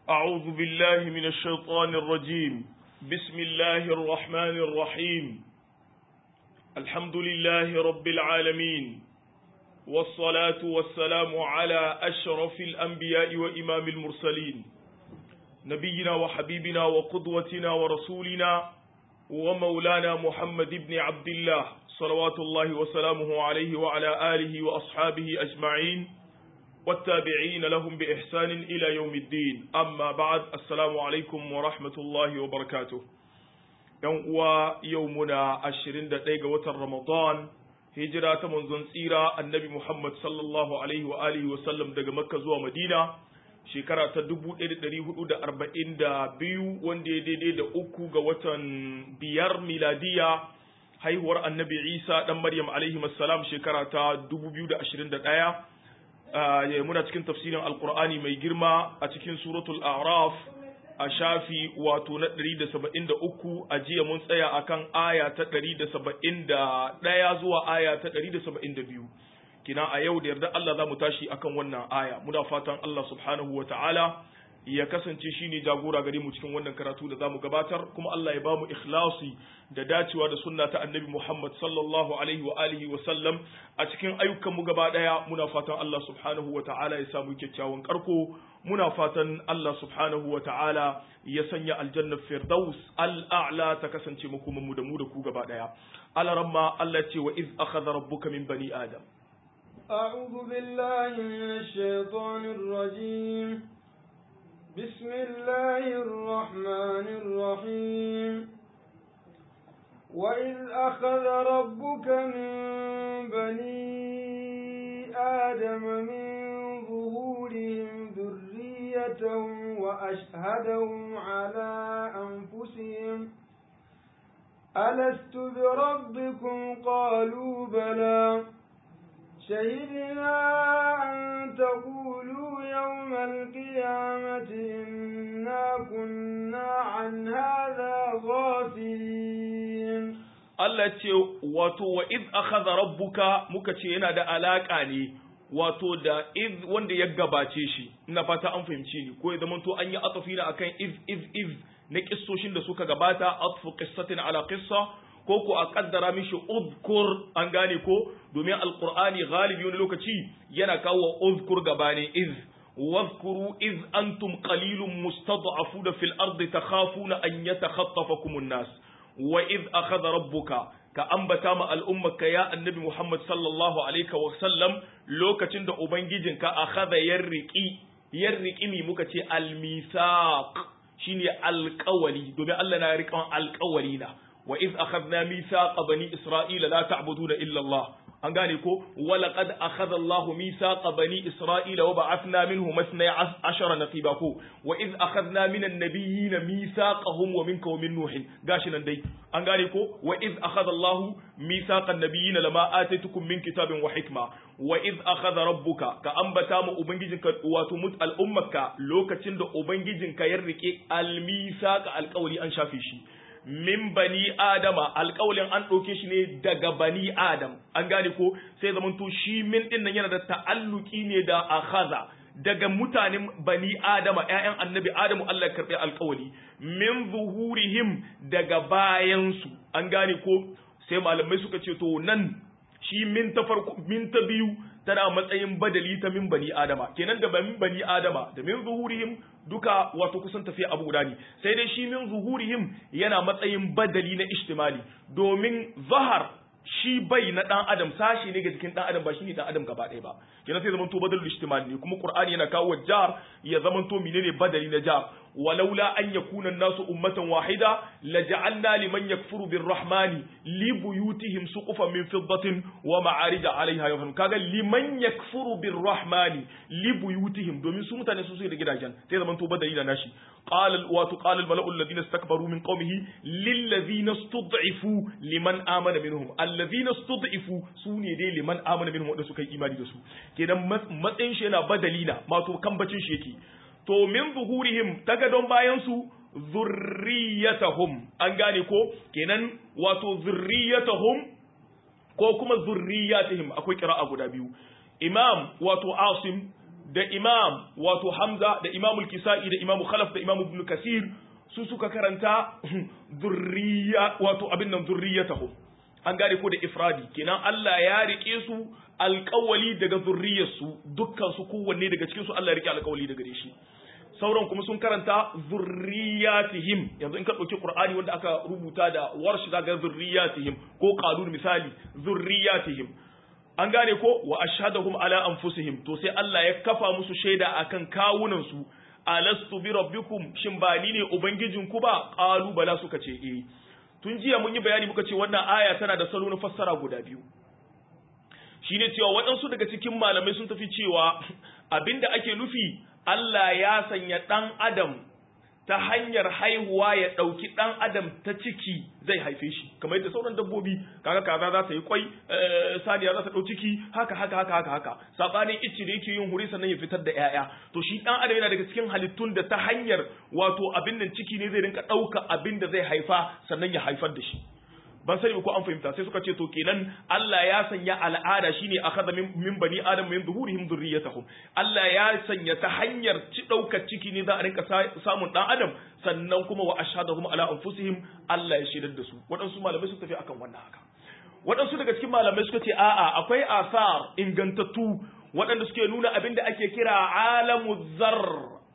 أعوذ بالله من الشيطان الرجيم بسم الله الرحمن الرحيم الحمد لله رب العالمين والصلاة والسلام على أشرف الأنبياء وإمام المرسلين نبينا وحبيبنا وقدوتنا ورسولنا ومولانا محمد بن عبد الله صلوات الله وسلامه عليه وعلى آله وأصحابه أجمعين والتابعين لهم بإحسان إلى يوم الدين أما بعد السلام عليكم ورحمة الله وبركاته يوم يومنا عشرين دقيقة وتر رمضان هجرة منذ سيرة النبي محمد صلى الله عليه وآله وسلم دقى مكة زوى مدينة shekara ta dubu ɗaya da ɗari hudu da arba'in da biyu wanda ya daidai da uku ga watan biyar miladiya haihuwar annabi isa ɗan maryam alaihi salam shekara ta dubu biyu da ashirin da ɗaya muna cikin tafsirin alkur'ani mai girma a cikin suratul araf a shafi wato na ɗari da saba'in da uku a jiya mun tsaya akan aya ta ɗari da saba'in da ɗaya zuwa aya ta ɗari da saba'in da biyu kina a yau da yarda Allah za mu tashi akan wannan aya muna fatan Allah subhanahu wa ta'ala ya kasance shi ne jagora gare mu cikin wannan karatu da za mu gabatar kuma Allah ya ba mu ikhlasi da dacewa da sunna ta annabi Muhammad sallallahu alaihi wa alihi wa sallam a cikin ayyukan mu gaba daya muna fatan Allah subhanahu wa ta'ala ya samu kyakkyawan karko muna fatan Allah subhanahu wa ta'ala ya sanya aljanna firdaus al'a'la ta kasance makoman mu da mu da ku gaba daya alaramma Allah ce wa iz akhadha rabbuka min bani adam أعوذ بالله من الشيطان الرجيم بسم الله الرحمن الرحيم وإذ أخذ ربك من بني آدم من ظهورهم ذريتهم وأشهدهم على أنفسهم ألست بربكم قالوا بلى شهدنا أن تقولوا يوم القيامة إنا كنا عن هذا غافلين Allah ce wato wa iz akhadha rabbuka muka ce yana da alaka ne wato da iz wanda ya gabace shi ina fata an fahimci ni ko ya zama to an yi atafi na akan iz iz iz na kissoshin da suka gabata atfu qissatin ala qissa ko ko a kaddara mishi uzkur an gane ko domin alqur'ani galibi wani lokaci yana kawo uzkur gabane iz واذكروا إذ أنتم قليل مستضعفون في الأرض تخافون أن يتخطفكم الناس وإذ أخذ ربك كأنبتا ما الأمة يا النبي محمد صلى الله عليه وسلم لو كتند أبنجيجن كأخذ يرقي يرقي مي مكتي الميثاق شيني القولي دومي الله نارك القولينا وإذ أخذنا ميثاق بني إسرائيل لا تعبدون إلا الله an gane ko walaqad akhadha Allahu mithaqa bani Isra'ila wa ba'athna minhum masna ashara naqiba ko wa iz akhadna minan nabiyyin mithaqahum wa minka wa min nuh gashi nan dai an gane ko wa iz akhadha Allahu mithaqan nabiyyin lama ataitukum min kitabin wa hikma wa iz akhadha rabbuka ka ambata mu ubangijinka wato mut al'ummaka lokacin da ubangijinka ya rike al-mithaqa alqawli an shafe shi min bani adama alƙawalin an ɗauke shi ne daga bani adam an gane ko sai zaman to shi min ɗin nan yana da ta'alluki ne da akhaza daga mutanen bani adama ƴaƴan annabi adamu Allah ya karɓi alƙawali min zuhurihim daga bayansu an gane ko sai malamai suka ce to nan shi min ta farko min ta biyu tana matsayin badali ta min bani adama kenan da min bani adama da min zuhurihim duka wato kusan tafiya abu guda ne sai dai shi min zuhurihim yana matsayin badali na ishtimali domin zahar shi bai na dan adam sashi ne ga jikin dan adam ba shine dan adam gaba ɗaya ba kenan sai zamanto badalul ishtimali ne kuma qur'ani yana kawo jar ya zamanto menene badali na jar walaula an yakuna nasu ummatan wahida laja'alna liman yakfuru birrahmani li buyutihim suqufan min fiddatin wa ma'arija 'alayha yawm kaga liman yakfuru birrahmani li buyutihim domin su mutane su suke da gidajen sai zamanto badali na nashi qala wa qala al mala'u alladhina istakbaru min qaumihi lil ladhina istud'ifu liman amana minhum alladhina istud'ifu sune dai liman amana minhum wanda suka yi imani da su kenan matsayin shi yana badali na mato kambacin shi yake to min zuhurihim ta gadon bayan su zurriyatahum an gane ko kenan wato zurriyatahum ko kuma zurriyatihim akwai kira'a guda biyu imam wato asim da imam wato hamza da imamul kisa'i da imamu khalaf da imamu ibn kasir su suka karanta zurriya wato abin nan zurriyatahum an gane ko da ifradi kenan Allah ya rike su alƙawali daga zurriyarsu dukkan su kowanne daga cikin su Allah ya rike alƙawali daga shi sauran kuma sun karanta zurriyatihim yanzu in ka ɗauki Qur'ani wanda aka rubuta da warshi zaga zurriyatihim ko qalun misali zurriyatihim an gane ko wa ashhadahum ala anfusihim to sai Allah ya kafa musu shaida akan kawunan su alastu bi rabbikum shin ba ni ne ubangijinku ba qalu bala suka ce eh tun jiya mun yi bayani muka ce wannan aya tana da salo na fassara guda biyu shine cewa waɗansu daga cikin malamai sun tafi cewa abinda ake nufi Allah ya sanya ɗan adam ta hanyar haihuwa ya ɗauki ɗan adam ta ciki zai haife shi kamar yadda sauran dabbobi kaga kaza za ta yi kwai saniya za ta ɗau ciki haka haka haka haka haka sabanin icci da yake yin huri sannan ya fitar da ƴaƴa to shi ɗan adam yana daga cikin halittun da ta hanyar wato abin nan ciki ne zai rinka ɗauka abin da zai haifa sannan ya haifar da shi ban sani ko an fahimta sai suka ce to kenan Allah ya sanya al'ada shine akhadha min bani adam min zuhurihim dhurriyyatahum Allah ya sanya ta hanyar ci daukar ciki ne za a rinka samun dan adam sannan kuma wa ashhadahum ala anfusihim Allah ya shaidar da su waɗansu malamai suka tafi akan wannan haka waɗansu daga cikin malamai suka ce a'a akwai asar ingantattu waɗanda suke nuna abin da ake kira alamu zar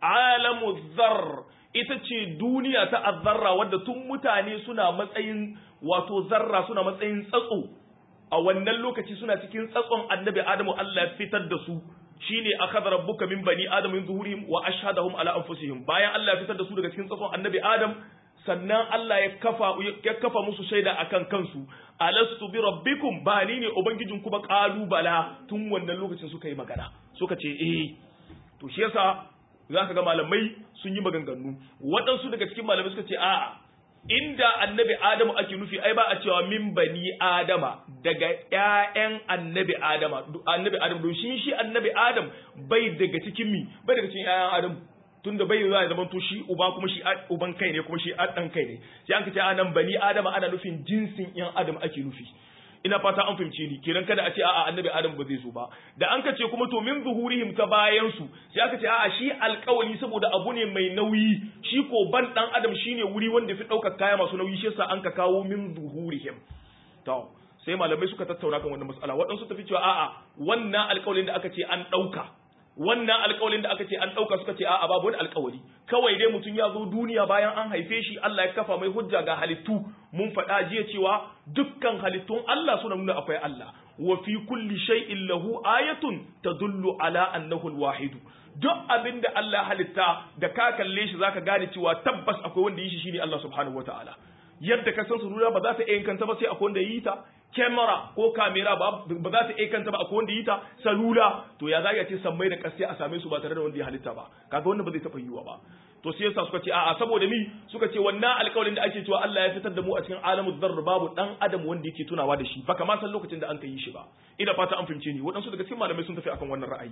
alamu zar ita ce duniya ta azzarra wadda tun mutane suna matsayin wato zarra suna matsayin tsatso a wannan lokaci suna cikin tsatson annabi adamu Allah ya fitar da su shine akhadha rabbuka min bani adam min zuhurihim wa ashhadahum ala anfusihim bayan Allah ya fitar da su daga cikin tsatson annabi adam sannan Allah ya kafa ya kafa musu shaida akan kansu alastu bi rabbikum ba ni ne ubangijinku ba qalu bala tun wannan lokacin suka yi magana suka ce eh to shi yasa zaka ga malamai sun yi maganganu waɗansu daga cikin malamai suka ce a'a inda annabi adamu ake nufi ai ba a cewa min bani adama daga ƴaƴan annabi adama annabi adam don shi shi annabi adam bai daga cikin mi bai daga cikin ƴaƴan adam tunda bai za ya zama to shi uba kuma shi uban kai ne kuma shi dan kai ne sai an kace anan bani adama ana nufin jinsin ƴan adam ake nufi ina fata an fahimce ni kenan kada a ce a'a annabi adam ba zai zo ba da an kace kuma to min zuhurihim ta bayan su sai aka ce a'a shi alƙawali saboda abu ne mai nauyi shi ko ban dan adam shine wuri wanda fi ɗaukar kaya masu nauyi shi yasa an ka kawo min zuhurihim to sai malamai suka tattauna kan wannan mas'ala waɗansu tafi cewa a'a wannan alƙawalin da aka ce an ɗauka wannan alƙawalin da aka ce an ɗauka suka ce a'a babu wani alƙawali kawai dai mutum ya zo duniya bayan an haife shi Allah ya kafa mai hujja ga halittu mun faɗa jiya cewa dukkan halittun Allah suna nuna akwai Allah wa fi kulli shay'in lahu ayatun tadullu ala annahu alwahid duk abin da Allah halitta da ka kalle shi zaka gane cewa tabbas akwai wanda yi shi shine Allah subhanahu wataala yadda ka san surura ba za ta iya kanta ba sai akwai wanda yi ta kyamara ko kamera ba ba za ta iya kanta ba akwai wanda yi ta salula to ya za ce sammai da ƙasai a same su ba tare da wanda ya halitta ba kaga wannan ba zai taɓa yiwuwa ba to sai yasa suka ce a'a saboda mi suka ce wannan alƙawarin da ake cewa Allah ya fitar da mu a cikin alamu zarr babu dan adam wanda yake tunawa da shi baka ma san lokacin da an kai shi ba ina fata an fahimce ni waɗansu daga cikin malamai sun tafi akan wannan ra'ayi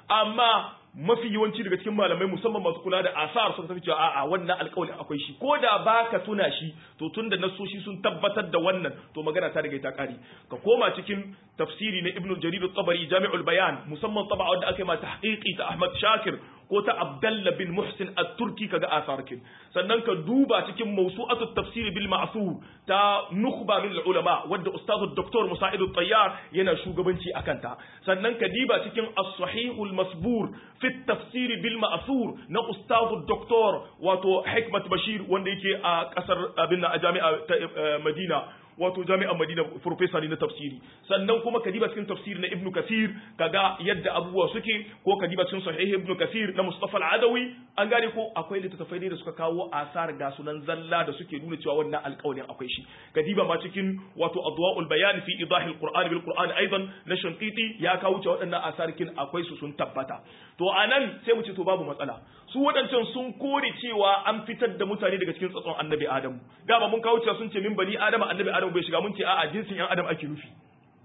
amma mafi yawanci daga cikin malamai musamman masu kula da asar sun tafi cewa a'a wannan alƙawarin akwai shi ko da baka tuna shi to tunda nasoshi sun tabbatar da wannan to magana ta riga ta kare ka koma cikin tafsiri na ibnu jarir at-tabari jami'ul bayan musamman taba wanda aka yi ma tahqiqi ta ahmad shakir ko ta abdalla bin muhsin at-turki kaga asarkin sannan ka duba cikin mawsu'atu tafsir bil ma'thur ta nukhba min ulama wadda ustazu dr musa'id at-tayyar yana shugabanci akan ta sannan ka diba cikin as-sahihul masbur fi tafsir bil ma'thur na ustazu dr wato hikmat bashir wanda yake a kasar abin a jami'a ta madina wato jami'an Madina professor ne na tafsiri sannan kuma kadiba cikin tafsiri na Ibn Kathir kaga yadda abubuwa suke ko kadiba cikin sahih Ibn Kathir na Mustafa al-Adawi an gane ko akwai littattafai ne da suka kawo asar ga sunan zalla da suke nuna cewa wannan alƙawarin akwai shi kadiba ma cikin wato adwa'ul bayan fi idah al-Qur'an bil Qur'an aidan na Shanqiti ya kawo cewa waɗannan asarkin akwai su sun tabbata to anan sai mu ce to babu matsala su waɗancan sun kore cewa an fitar da mutane daga cikin tsatson annabi Adamu dama mun kawo cewa sun ce min bani Adama annabi Adamu bai shiga mun ce a'a jinsin yan Adam ake nufi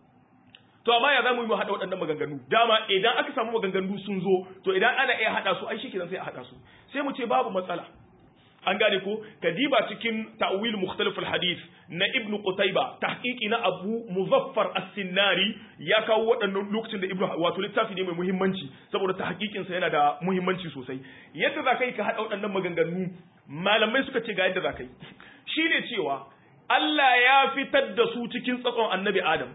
to amma ya zamu yi mu hada waɗannan maganganu dama idan aka samu maganganu sun zo to idan ana iya hada su ai shikenan sai a hada su sai mu ce babu matsala an gane ko kadiba cikin ta'wil mukhtalif al-hadith na ibn qutayba tahqiqi na abu muzaffar as-sinnari ya kawo waɗannan lokacin da ibn wato littafi ne mai muhimmanci saboda tahqiqin sa yana da muhimmanci sosai yadda za kai ka hada waɗannan maganganu malamai suka ce ga yadda za kai shine cewa Allah ya fitar da su cikin tsakon annabi Adam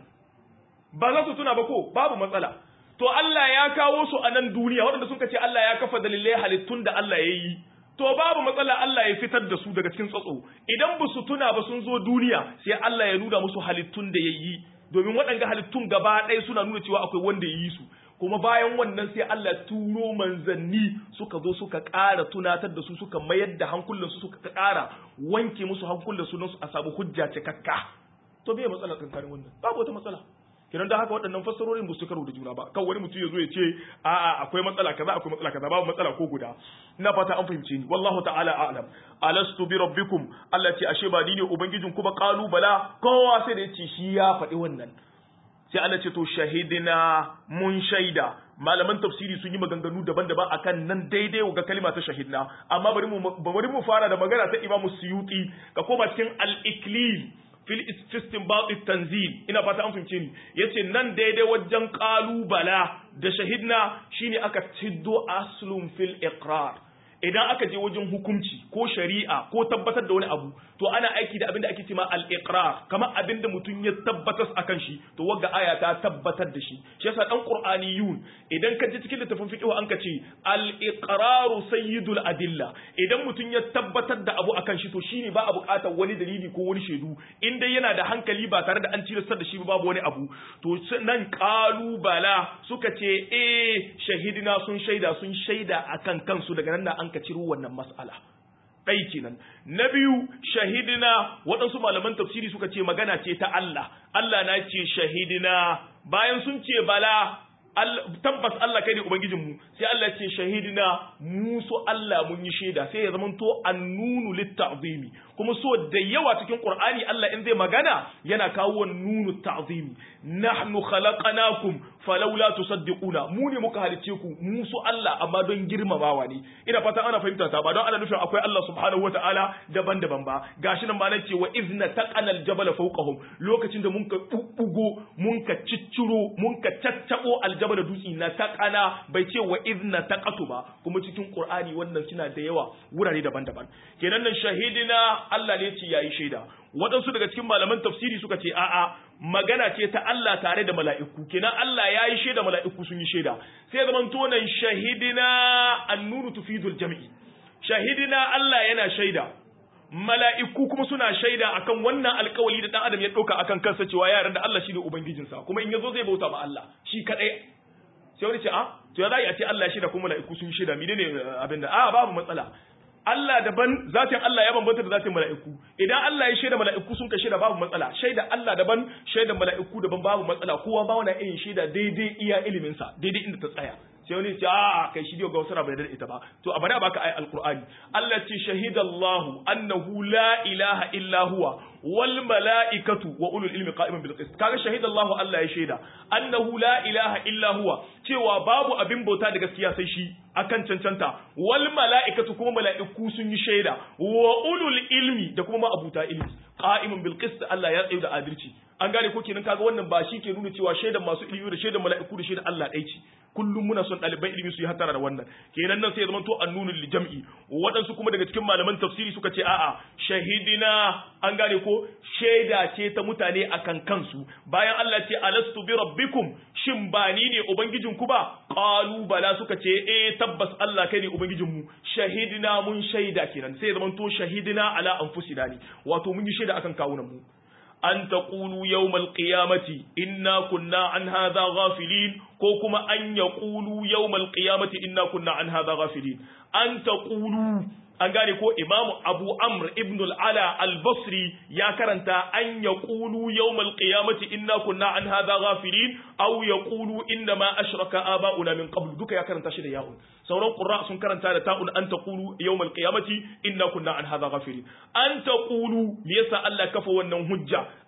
ba za su tuna ba ko babu matsala to Allah ya kawo su a nan duniya waɗanda suka ce Allah ya kafa dalilai halittun da Allah ya yi to babu matsala Allah ya fitar da su daga cikin tsatso idan ba su tuna ba sun zo duniya sai Allah ya nuna musu halittun da ya yi domin waɗanga halittun gaba ɗaya suna nuna cewa akwai wanda ya yi su kuma bayan wannan sai Allah turo manzanni suka zo suka ƙara tunatar da su suka mayar da hankulansu suka ƙara wanke musu hankulansu don su a samu hujja cikakka to bai matsala kankanin wannan babu wata matsala kenan da haka waɗannan fassarorin ba su karo da juna ba kan wani mutum ya zo ya ce a'a akwai matsala kaza akwai matsala kaza babu matsala ko guda ina fata an fahimce ni wallahu ta'ala a'lam alastu bi rabbikum Allah ce ashe ba ni ne ubangijin ku ba qalu bala kowa sai da yace shi ya faɗi wannan sai Allah ce to shahidina mun shaida malaman tafsiri sun yi maganganu daban-daban akan nan daidai ga kalima ta shahidna amma bari mu bari mu fara da magana ta Imam Suyuti ka koma cikin al-Iklil fil istinbat tanzil ina fata an fahimce ni yace nan daidai wajen qalubala da shahidna shine aka tiddo aslun fil iqrar idan aka je wajen hukunci ko shari'a ko tabbatar da wani abu to ana aiki da abin da ake cewa al-iqrar kamar abin da mutum ya tabbatar akan shi to wagga aya ta tabbatar da shi shi yasa dan qur'aniyun idan ka ji cikin littafin fiqh an ka ce al-iqraru sayyidul adilla idan mutum ya tabbatar da abu akan shi to shine ba a buƙatar wani dalili ko wani shaidu in dai yana da hankali ba tare da an tilastar da shi ba babu wani abu to nan qalubala suka ce eh shahidina sun shaida sun shaida akan kansu daga nan da an ka ciro wannan mas'ala ɗai kenan na biyu shahidina waɗansu malaman tafsiri suka ce magana ce ta Allah Allah na ce shahidina bayan sun ce bala tabbas Allah kai ne ubangijinmu sai Allah ce shahidina mu so Allah mun yi shaida sai ya zama to annunu litta'zimi kuma so da yawa cikin Qur'ani Allah in zai magana yana kawo nunu ta'zimi nahnu khalaqnakum falawla tusaddiquna mu ne muka halice ku mu so Allah amma don girmamawa ne ina fatan ana fahimta ta ba don ana nufin akwai Allah subhanahu wataala daban-daban ba gashi nan ma nan ce wa izna taqanal jabal fawqahum lokacin da mun ka bubbugo mun ka cicciro mun ka caccabo aljabal dutsi na taqana bai ce wa izna taqatu ba kuma cikin Qur'ani wannan suna da yawa wurare daban-daban kenan nan shahidina Allah ne ce yayi shaida waɗansu daga cikin malaman tafsiri suka ce a'a magana ce ta Allah tare da mala'iku kenan Allah ya yi shaida mala'iku sun yi shaida sai zaman tonan shahidina annuru tufidul jam'i shahidina Allah yana shaida mala'iku kuma suna shaida akan wannan alkawali da dan adam ya ɗauka akan kansa cewa yaran da Allah shine ubangijinsa kuma in yazo zai bauta ma Allah shi kadai sai wani ce a to ya za a ce Allah ya shaida kuma mala'iku sun yi shaida menene abin da a babu matsala Allah daban zatin Allah ya bambanta da zatin mala'iku idan Allah ya shaida mala'iku sun ka shaida babu matsala shaida Allah daban shaida mala'iku daban babu matsala kowa ba wani irin shaida daidai iya ilimin sa daidai inda ta tsaya sai wani ce a kai shi ga wasu bai da ita ba to a bari baka ayi alqur'ani Allah ce shahidallahu annahu la ilaha illa huwa wal mala'ikatu wa ulul ilmi qa'iman bil qist kaga shahidallahu Allah ya shaida annahu la ilaha illa huwa cewa babu abin bauta da gaskiya sai shi akan cancanta wal mala'ikatu kuma mala'iku sun yi shaida wa ulul ilmi da kuma abuta ilmi qa'iman bil qist Allah ya tsaye da adalci an gane ko kenan kaga wannan ba shi ke nuna cewa shaidan masu ilimi da shaidan mala'iku da shaidan Allah ɗaya ce kullum muna son ɗaliban ilimi su yi hatara da wannan kenan nan sai ya zama to annunul li jam'i waɗansu kuma daga cikin malaman tafsiri suka ce a'a shahidina an gane ko shaida ce ta mutane akan kansu bayan Allah ce alastu bi rabbikum shin ba ni ne ubangijin ku ba qalu bala suka ce eh tabbas Allah kai ne ubangijin mu shahidina mun shaida kenan sai ya zama to shahidina ala anfusina ne wato mun yi shaida akan kawunan mu an taqulu yawmal qiyamati inna kunna an hadha ghafilin ko kuma an yaqulu yawmal qiyamati inna kunna an hadha ghafilin an taqulu an gane ko imamu abu amr ibn al-ala al-basri ya karanta an yaqulu yawmal qiyamati inna kunna an hadha ghafilin aw yaqulu inna ma ashraka aba'una min qabl duka ya karanta shi da ya'un sauran qurra sun karanta da ta'un an taqulu yawmal qiyamati inna kunna an hadha ghafilin an taqulu me yasa Allah kafa wannan hujja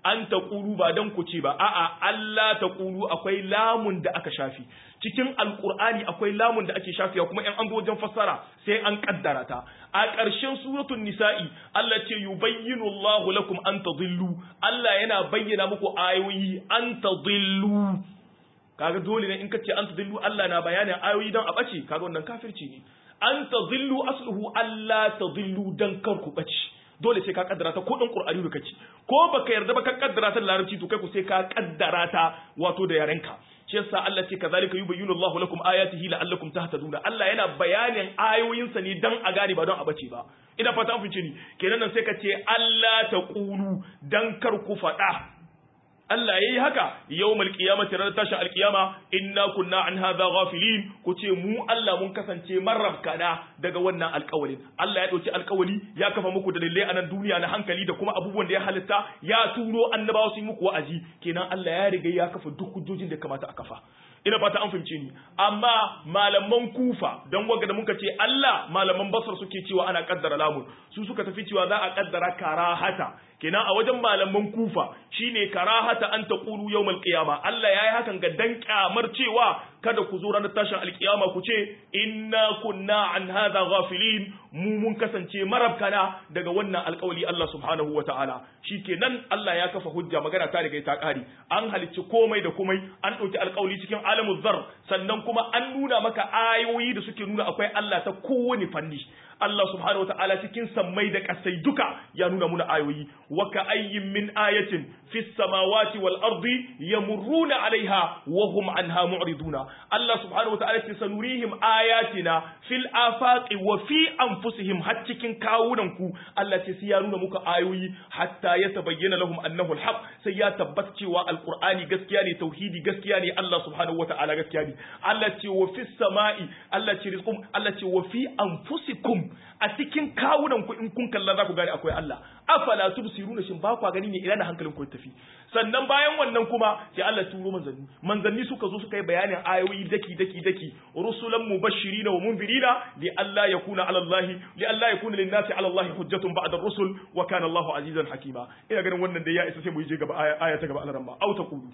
an taqulu ba dan ku ce ba a'a Allah taqulu akwai lamun da aka shafi cikin alqur'ani akwai lamun da ake shafiya kuma in an zo wajen fassara sai an kaddara ta a ƙarshen suratul nisa'i Allah ce yubayyinu Allahu lakum an tadillu Allah yana bayyana muku ayoyi an tadillu kaga dole ne in kace an tadillu Allah na bayanin ayoyi dan a bace kaga wannan kafirci ne an tadillu asluhu Allah tadillu dan kar ku bace dole sai ka kaddara ta ko dan qur'ani da kace ko baka yarda ba ka kaddara ta da larabci to kai ku sai ka kaddara ta wato da yarenka shi yasa Allah ce kazalika yubayyinu Allahu lakum ayatihi la'allakum tahtaduna Allah yana bayanin ayoyinsa ne dan a gane ba don a bace ba ina fata an fice ni kenan nan sai ka ce Allah ta qulu dan kar ku faɗa Allah yayi haka yawmal qiyamati ranar tashin alqiyama inna kunna an hadha ghafilin ku ce mu Allah mun kasance marrabkana daga wannan alƙawalin Allah ya dauki alƙawali ya kafa muku dalilai a nan duniya na hankali da kuma abubuwan da ya halitta ya turo annabawa su yi muku wa'azi kenan Allah ya riga ya kafa duk hujjojin da kamata a kafa ina fata an fahimce ni amma malaman kufa don waga da muka ce Allah malaman basar suke cewa ana kaddara lamun su suka tafi cewa za a kaddara karahata kenan a wajen malaman kufa shine karahata an taqulu yawmal qiyama Allah yayi hakan ga dan kyamar cewa kada ku zo ranar tashin alkiyama ku ce inna kunna an hadha ghafilin mu mun kasance marabkana daga wannan alkawali Allah subhanahu wataala shikenan Allah ya kafa hujja magana ta riga ta kare an halicci komai da komai an dauki alkawali cikin alamul zar sannan kuma an nuna maka ayoyi da suke nuna akwai Allah ta kowane fanni Allah subhanahu wa ta'ala cikin sammai da kasai duka ya nuna muna ayoyi wa ka ayyin min ayatin fis samawati wal ardi yamurruna alaiha wa hum anha mu'riduna Allah subhanahu wa ta'ala ce sanurihim ayatina fil afaqi wa fi anfusihim har cikin kawunan ku Allah ce sai ya nuna muka ayoyi hatta ya tabayyana lahum annahu alhaq sai ya tabbata cewa alqur'ani gaskiya ne tauhidi gaskiya ne Allah subhanahu wa ta'ala gaskiya ne Allah ce wa fis sama'i Allah ce rizqum Allah ce wa fi anfusikum a cikin kawunan ku in kun kalla za ku gane akwai Allah afala tubsiruna shin ba ku gani ne ina da hankalin ku tafi sannan bayan wannan kuma sai Allah turo manzanni manzanni suka zo suka yi bayanin ayoyi daki daki daki rusulan mubashirina wa munzirina li alla yakuna ala Allah li alla yakuna lin nasi ala Allah hujjatun ba'da ar-rusul wa kana Allahu azizan hakima ina ganin wannan da ya isa sai mu je gaba aya ta gaba Allah au taqulu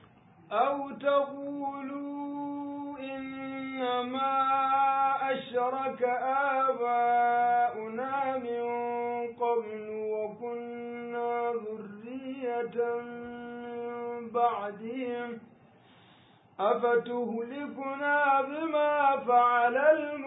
أو تقولوا إنما أشرك آباؤنا من قبل وكنا ذرية من بعدهم أفتهلكنا بما فعل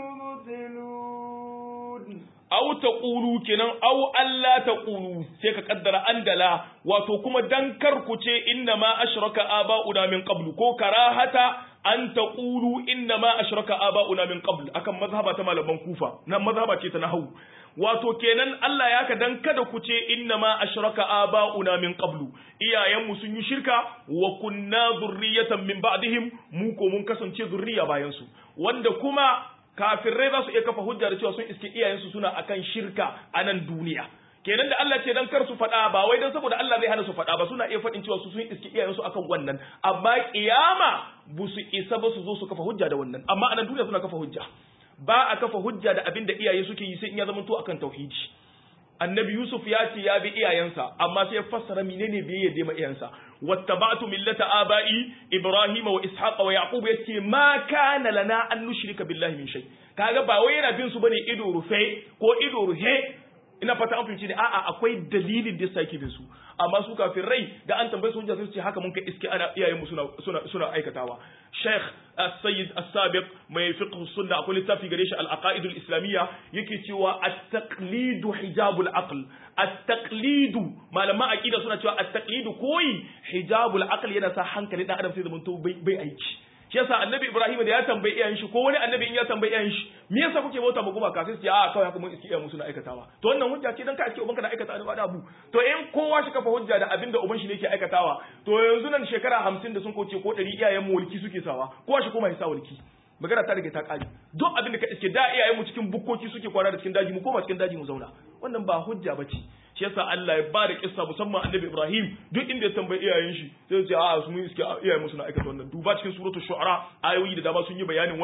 المبطلون aw taqulu kenan aw alla taqulu sai ka kaddara andala wato kuma dan kar ku ce inna ma ashraka aba'una min qablu ko karahata an taqulu inna ma ashraka aba'una min qabl akan mazhaba ta malaman kufa nan mazhaba ce ta nahwu wato kenan Allah ya ka dan kada ku ce inna ma ashraka aba'una min qablu iyayenmu sun yi shirka wa kunna zurriyatan min ba'dihim mu ko mun kasance zurriya bayan su wanda kuma kafirai za su iya kafa hujja da cewa sun iske iyayensu suna akan shirka a nan duniya kenan da Allah ce dan kar su faɗa ba wai dan saboda Allah zai hana su faɗa ba suna iya faɗin cewa su sun iske iyayensu akan wannan amma kiyama bu su isa ba su zo su kafa hujja da wannan amma a nan duniya suna kafa hujja ba a kafa hujja da abin da iyaye suke yi sai in ya zama to akan tauhidi annabi yusuf ya ce ya bi iyayensa amma sai ya fassara menene bai yadda ma iyayensa wattaba'tu millata aba'i ibrahima wa ishaqa wa yaqub yace ma kana lana an nushrika billahi min shay kaga ba wai yana bin su bane ido rufe ko ido ruhe ina fata an fahimci ne a'a akwai dalilin da yasa yake bin su amma su kafin rai da an tambaye su hujja sai su ce haka mun kai iske ana iyayenmu suna suna suna aikatawa Sheikh As-Sayyid As-Sabiq mai fiqh sunna akwai littafi gare shi al-aqaid al-islamiyya yake cewa at-taqlidu hijabul aql at-taqlidu malama aqida suna cewa at-taqlidu koyi hijabul aql yana sa hankali dan adam sai zaman to bai bai aiki shi yasa annabi ibrahim da ya tambayi iyayen shi ko wani annabi in ya tambayi iyayen shi me yasa kuke bauta ma gumaka sai su ce a kawai haka mun iske iyayen mu suna aikatawa to wannan hujja ce dan ka iske ubanka na aikata da abu to in kowa shi kafa hujja da abin da uban shi ne yake aikatawa to yanzu nan shekara 50 da sun kauce ko 100 iyayen mu walki suke sawa kowa shi koma ya sa walki magana ta rage ta kare duk abin da ka iske da iyayen mu cikin bukkoki suke kwana da cikin daji mu koma cikin daji mu zauna wannan ba hujja bace shi yasa Allah ya ba da kissa musamman annabi Ibrahim duk inda ya tambayi iyayen shi sai ce a su mun iske iyayen mu suna aikata wannan duba cikin suratul shu'ara ayoyi da dama sun yi bayanin wannan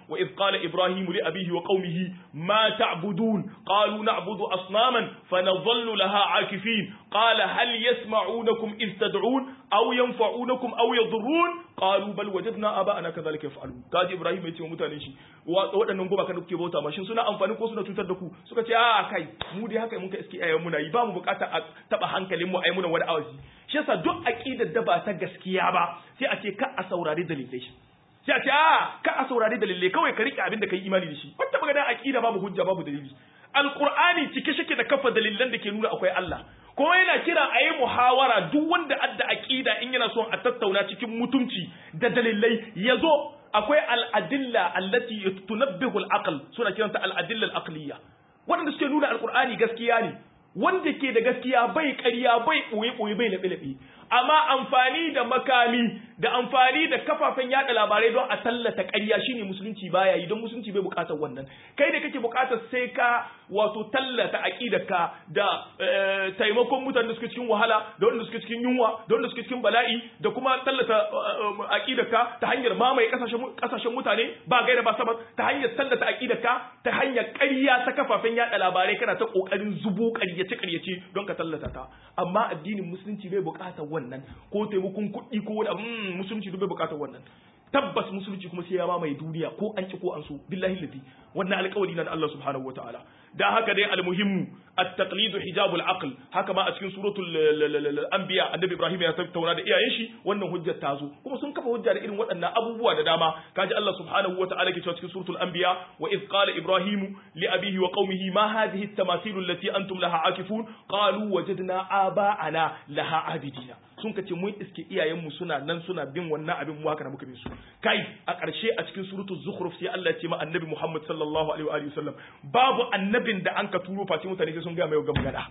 wa idh qala ibrahim li abihi wa qaumihi ma ta'budun qalu na'budu asnaman fanadhallu laha akifin qala hal yasma'unakum idh tad'un aw yanfa'unakum aw yadhurrun qalu bal wajadna aba'ana kadhalika yaf'alun kaji ibrahim ya ce wa mutanen shi waɗannan gumaka da kuke bauta ma shin suna amfani ko suna cutar da ku suka ce a kai mu dai haka mun ka iske ayyukan muna yi ba mu bukata a taba hankalin mu ai muna wani awazi shi yasa duk aqidar da ba ta gaskiya ba sai a ce ka a saurari dalilai shi sai a ce a ka a saurari dalilai kawai ka rike abin da kai imani da shi wata magana aqida babu hujja babu dalili alqur'ani cike shike da kafa dalilan da ke nuna akwai Allah kuma yana kira a yi muhawara duk wanda adda aqida in yana son a tattauna cikin mutunci da dalilai ya zo akwai al'adilla allati tunabbihu al-aql suna kiranta al'adilla al-aqliya waɗanda suke nuna alqur'ani gaskiya ne wanda ke da gaskiya bai ƙarya bai ɓoye ɓoye bai laɓe laɓe amma amfani da makami da amfani da kafafen yada labarai don a tallata ƙarya shine musulunci baya yi don musulunci bai buƙatar wannan kai da kake buƙatar sai ka wato tallata aqidarka da taimakon mutanen da suke cikin wahala da wanda suke cikin yunwa da wanda suke cikin bala'i da kuma tallata aqidarka ta hanyar mamaye kasashen kasashen mutane ba gaira ba sabab ta hanyar tallata aqidarka ta hanyar ƙarya ta kafafen yada labarai kana ta kokarin zubo ƙaryace ƙaryace don ka tallata ta amma addinin musulunci bai buƙatar wannan ko taimakon kuɗi ko wani abu musulunci duk bai buƙatar wannan tabbas musulunci kuma sai ya mamaye duniya ko an ci ko an so billahi lati wannan alƙawari na Allah subhanahu wataala da haka dai almuhimmu at-taqlid hijabul aql haka ma a cikin suratul anbiya annabi ibrahim ya tattauna da iyayen shi wannan hujjar ta zo kuma sun kafa hujja da irin waɗannan abubuwa da dama kaji Allah subhanahu wataala ke cewa cikin suratul anbiya wa id qala ibrahim li abihi wa qaumihi ma hadhihi at-tamathil allati antum laha akifun qalu wajadna aba'ana laha abidina sun kace mun iske iyayenmu suna nan suna bin wannan abin mu haka muka bin su kai a ƙarshe a cikin suratul zukhruf sai Allah ya ce ma annabi Muhammad sallallahu alaihi wa sallam babu annabin da an ka turo face mutane sai sun ga mai magana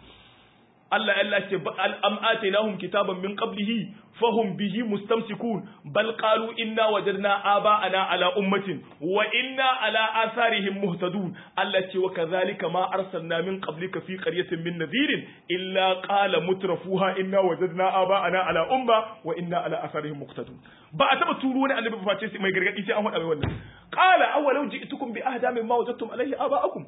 Allah Allah ce am atainahum kitaban min qablihi fahum bihi mustamsikun bal qalu inna wajadna aba'ana ala ummatin wa inna ala atharihim muhtadun Allah ce wa kadhalika ma arsalna min qablika fi qaryatin min nadhirin illa qala mutrafuha inna wajadna aba'ana ala umma wa inna ala atharihim muqtadun ba a taba turo wani annabi face mai gargadi sai an faɗa mai wannan qala awalau ji'tukum bi ahda mimma wajadtum alayhi aba'akum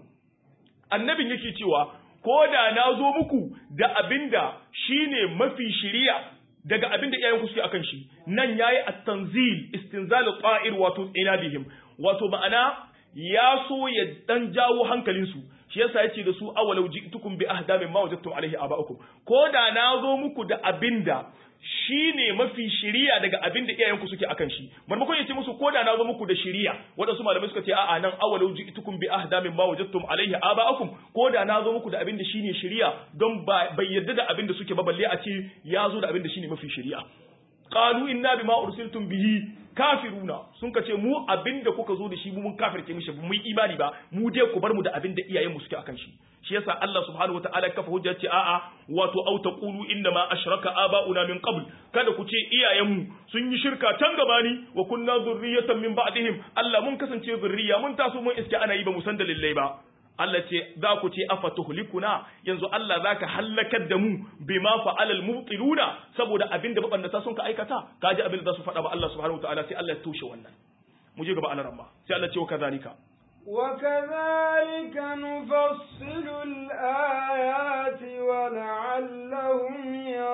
annabin yake cewa ko da na zo muku da abinda shine mafi shiriya daga abinda iyayenku suke akan shi nan yayi at-tanzil istinzal ta'ir wato inabihim wato ma'ana ya so ya dan jawo hankalinsu shi yasa yace da su awalau ji'tukum bi ahda mimma wajadtum alaihi aba'akum ko da na zo muku da abinda shi ne mafi shiriya daga abin da iyayenku suke akan shi maimakon ya ce musu ko da na zo muku da shiriya waɗansu malamai suka ce a'a nan awalau ji'tukum bi ahda min ma wajadtum alaihi aba'akum ko da na zo muku da abin da shine shiriya don bai yarda da abin da suke ba balle a ce ya zo da abin da shine mafi shiriya qalu inna bima ursiltum bihi kafiruna sun ka ce mu abin da kuka zo da shi mu mun kafirce mishi mu yi imani ba mu dai ku bar mu da abin da iyayenmu suke akan shi shi yasa Allah subhanahu wataala ya kafa hujja ce a'a wato au taqulu inna ma ashraka aba'una min qabl kada ku ce iyayenmu sun yi shirka can gabani wa kunna zurriyatan min ba'dihim Allah mun kasance zurriya mun taso mun iske ana yi ba mu san dalilai ba Allah ce za ku ce afa tuhlikuna yanzu Allah zaka halakar da mu bima fa'ala al-mubtiluna saboda abin da mabannata sun ka aikata kaji abin da za su faɗa ba Allah subhanahu wataala sai Allah ya toshe wannan mu je gaba alaramma sai Allah ce wa kazalika وكذلك نفصل الآيات ولعلهم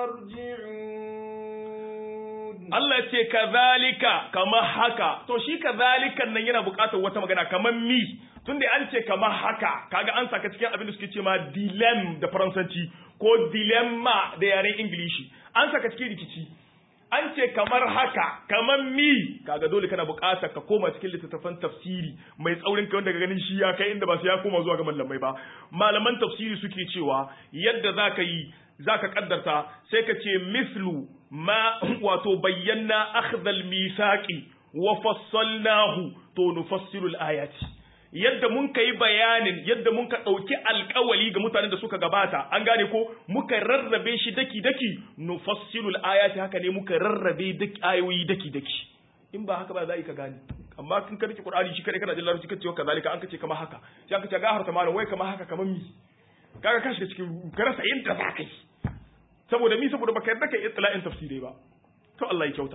يرجعون Allah ce kazalika kamar haka to shi kazalikan nan yana buƙatar wata magana kamar mi tunda an ce kamar haka kaga an saka cikin abin da suke ce ma dilem da faransanci ko dilemma da yaren ingilishi an saka cikin rikici an ce kamar haka kamar mi kaga dole kana buƙatar ka koma cikin littattafan tafsiri mai tsaurin kai wanda ga ganin shi ya kai inda ba su ya koma zuwa ga mallamai ba malaman tafsiri suke cewa yadda zaka yi zaka kaddarta sai ka ce mislu ma wato bayyana akhdhal misaqi wa fassalnahu to nufassilu ayati yadda mun kai bayanin yadda mun ka ɗauki alkawali ga mutanen da suka gabata an gane ko muka rarrabe shi daki daki nufassilul ayati haka ne muka rarrabe daki ayoyi daki daki in ba haka ba za ka gane amma kin karki qur'ani shi kare kana jin larabci kace kazalika an kace kamar haka sai an kace ga harta malam wai kamar haka kamar mi kaga ka shiga cikin ka rasa yadda za ka yi saboda mi saboda baka yarda kai itla'in tafsirai ba to Allah ya kyauta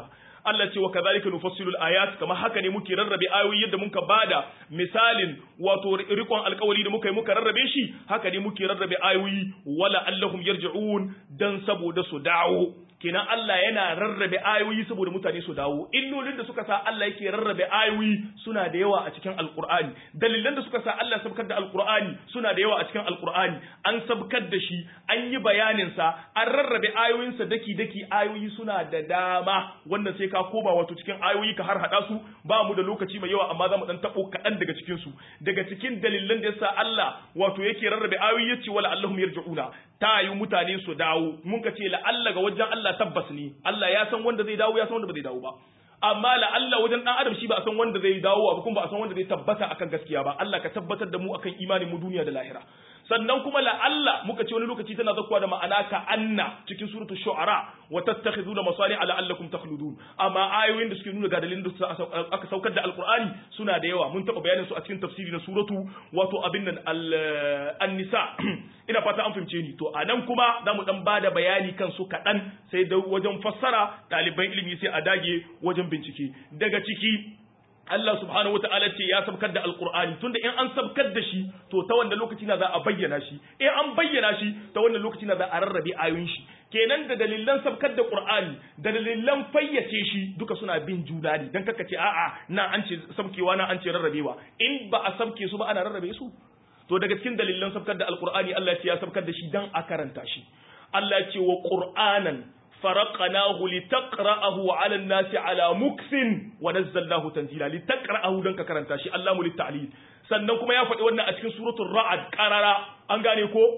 Allah ce wa kadhalika nufassilu al-ayat kamar haka ne muke rarrabe ayoyi yadda muka bada misalin wato rikon alkawari da muka yi muka rarrabe shi haka ne muke rarrabe ayoyi wala allahum yarji'un dan saboda su dawo kenan Allah yana rarrabe ayoyi saboda mutane su dawo illolin da suka sa Allah yake rarrabe ayoyi suna da yawa a cikin alkur'ani dalilan da suka sa Allah sabkar da alkur'ani suna da yawa a cikin alkur'ani an sabkar da shi an yi bayanin sa an rarrabe ayoyin sa daki daki ayoyi suna da dama wanda sai ka koba wato cikin ayoyi ka har hada su ba mu da lokaci mai yawa amma za mu dan tabo kaɗan daga cikin su daga cikin dalilan da yasa Allah wato yake rarrabe ayoyi yace wala allahum yarji'una ta yi mutane su dawo mun ka ce la'alla ga wajen Allah tabbas ne Allah ya san wanda zai dawo ya san wanda ba zai dawo ba amma la'alla wajen dan adam shi ba a san wanda zai dawo ba kuma ba a san wanda zai tabbata akan gaskiya ba Allah ka tabbatar da mu akan imanin mu duniya da lahira sannan kuma la'alla muka ce wani lokaci tana zakkuwa da ma'ana ka anna cikin suratul shu'ara wa tattakhiduna masali la'allakum takhludun amma ayoyin da suke nuna ga dalilin da aka saukar da alqur'ani suna da yawa mun taba bayanin su a cikin tafsiri na suratu wato abin nan an-nisa ina fata an fahimce ni to anan kuma zamu dan bada bayani kan su kadan sai da wajen fassara ɗaliban ilimi sai a dage wajen bincike daga ciki Allah subhanahu wata'ala ce ya sabkar da alkur'ani tunda in an sabkar da shi to ta wanda lokaci na za a bayyana shi in an bayyana shi ta wannan lokaci na za a rarrabe ayoyin shi kenan da dalilan sabkar da qur'ani da dalilan fayyace shi duka suna bin juna ne dan kaka ce a'a na an ce sabkewa na an ce rarrabewa in ba a sabke su ba ana rarrabe su to daga cikin dalilan sabkar da alkur'ani Allah ya sabkar da shi dan a karanta shi Allah ya ce wa qur'anan فرقناه لتقرأه على الناس على مكث ونزلناه تنزيلا لتقرأه دنك كرنتا شي الله للتعليل sannan kuma ya faɗi wannan a cikin suratul ra'ad qarara an gane ko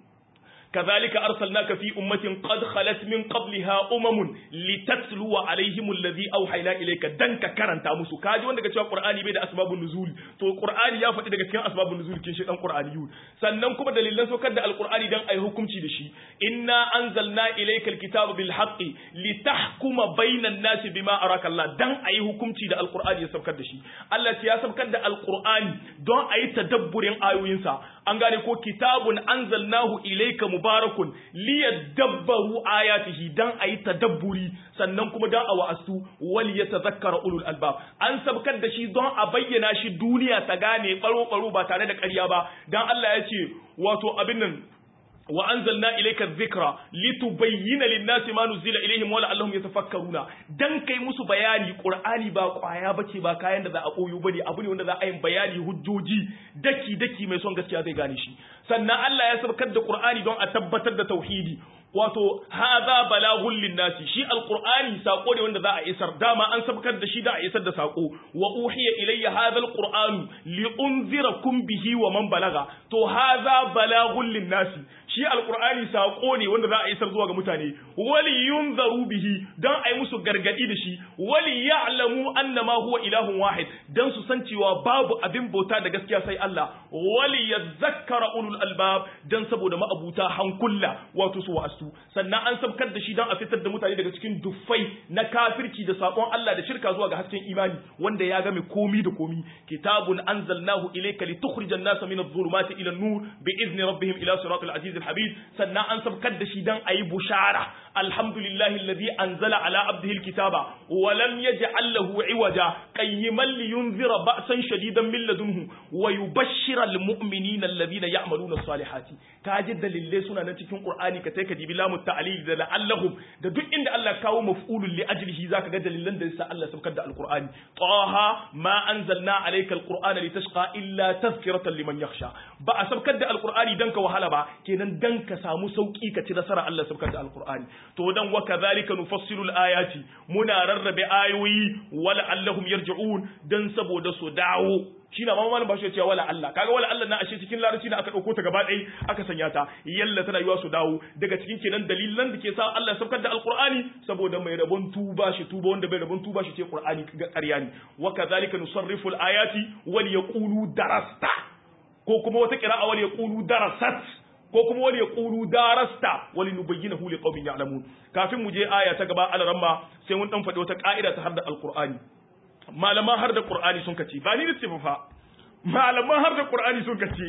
كذلك أرسلناك في أمة قد خلت من قبلها أمم لتتلو عليهم الذي أوحينا إليك دنك كرنتا مسو كاجي wanda kace Qur'ani bai da asbabun nuzul to Qur'ani ya faɗi daga cikin asbabun nuzul kin shi dan Qur'aniyun sannan kuma dalilan saukar da Al-Qur'ani dan ai hukunci da shi inna anzalna ilayka al-kitaba bil haqqi litahkuma bainan nasi bima araka Allah dan ai hukunci da Al-Qur'ani ya saukar da shi Allah ya saukar da Al-Qur'ani don ai tadabburin ayoyinsa an gane ko kitabun anzalnahu ilayka mubarakun liyadabbaru ayatihi dan ayi tadabburi sannan kuma dan a wa'astu wal yatadhakkara ulul albab an sabkar da shi don a bayyana shi duniya ta gane baro baro ba tare da ƙarya ba dan Allah ya ce wato abin nan wa anzalna ilayka dhikra litubayyana lin-nasi ma nuzila ilayhim wa la'allahum yatafakkaruna dan kai musu bayani qur'ani ba kwaya bace ba kayan da za a koyo bane abu ne wanda za a yi bayani hujjoji daki daki mai son gaskiya zai gane shi sannan Allah ya sabkar da qur'ani don a tabbatar da tauhidi wato hadha balaghun linnasi shi alqur'ani sako ne wanda za a isar dama an sabkar da shi da a isar da sako wa uhiya ilayya hadha alqur'anu li unzirakum bihi wa man balaga to hadha balaghun linnasi shi alqur'ani sako ne wanda za a isar zuwa ga mutane wali yunzaru bihi dan ai musu gargadi da shi wali ya'lamu annama huwa ilahun wahid dan su san cewa babu abin bauta da gaskiya sai Allah wali yadhakkara ulul albab dan saboda ma'abuta hankulla wato su wa'astu su sannan an sabkar da shi don a fitar da mutane daga cikin duffai na kafirci da sakon Allah da shirka zuwa ga hasken imani wanda ya game komi da komi kitabun anzalnahu ilayka litukhrijan nasa min adh-dhulumati ila an-nur bi idni rabbihim ila siratil aziz al-habib sannan an sabkar da shi don ayi bushara alhamdulillahi alladhi anzala ala abdihi al-kitaba wa lam yaj'al lahu iwaja qayyiman liyunzira ba'san shadidan min ladunhu wa yubashshira al-mu'minina alladhina ya'maluna as-salihati kaji dalilai suna nan cikin qur'ani ka sai ka dibi lamu ta'lil da la'allahum da duk inda Allah kawo maf'ulun li ajlihi zaka ga dalilan da yasa Allah sabkar da alqur'ani taha ma anzalna alayka alqur'ana litashqa illa tazkiratan liman yakhsha ba a sabkar da alqur'ani dan ka wahala ba kenan dan ka samu sauki ka ci nasara Allah sabkar da alqur'ani to dan wa kadhalika nufassilu alayati muna rarrabe ayoyi wala allahum yarji'un dan saboda su dawo shi na mamanin ba shi cewa wala Allah kaga wala Allah na ashe cikin larabci na aka dauko ta gaba ɗaya aka sanya ta yalla tana yiwa su dawo daga cikin kenan dalilan da ke sa Allah saukar da alqur'ani saboda mai rabon tuba shi tuba wanda bai rabon tuba shi ce qur'ani ga ƙarya ne wa kadhalika nusarrifu alayati wal yaqulu darasta ko kuma wata qira'a wal yaqulu darasat ko kuma wani ya ƙulu darasta wani nubayyina huli ƙaumin ya'lamun kafin mu je aya ta gaba alaramma sai mun dan faɗi wata ƙa'ida ta har da alƙur'ani malaman har da ƙur'ani sun kace ba ni da fa malaman har da ƙur'ani sun kace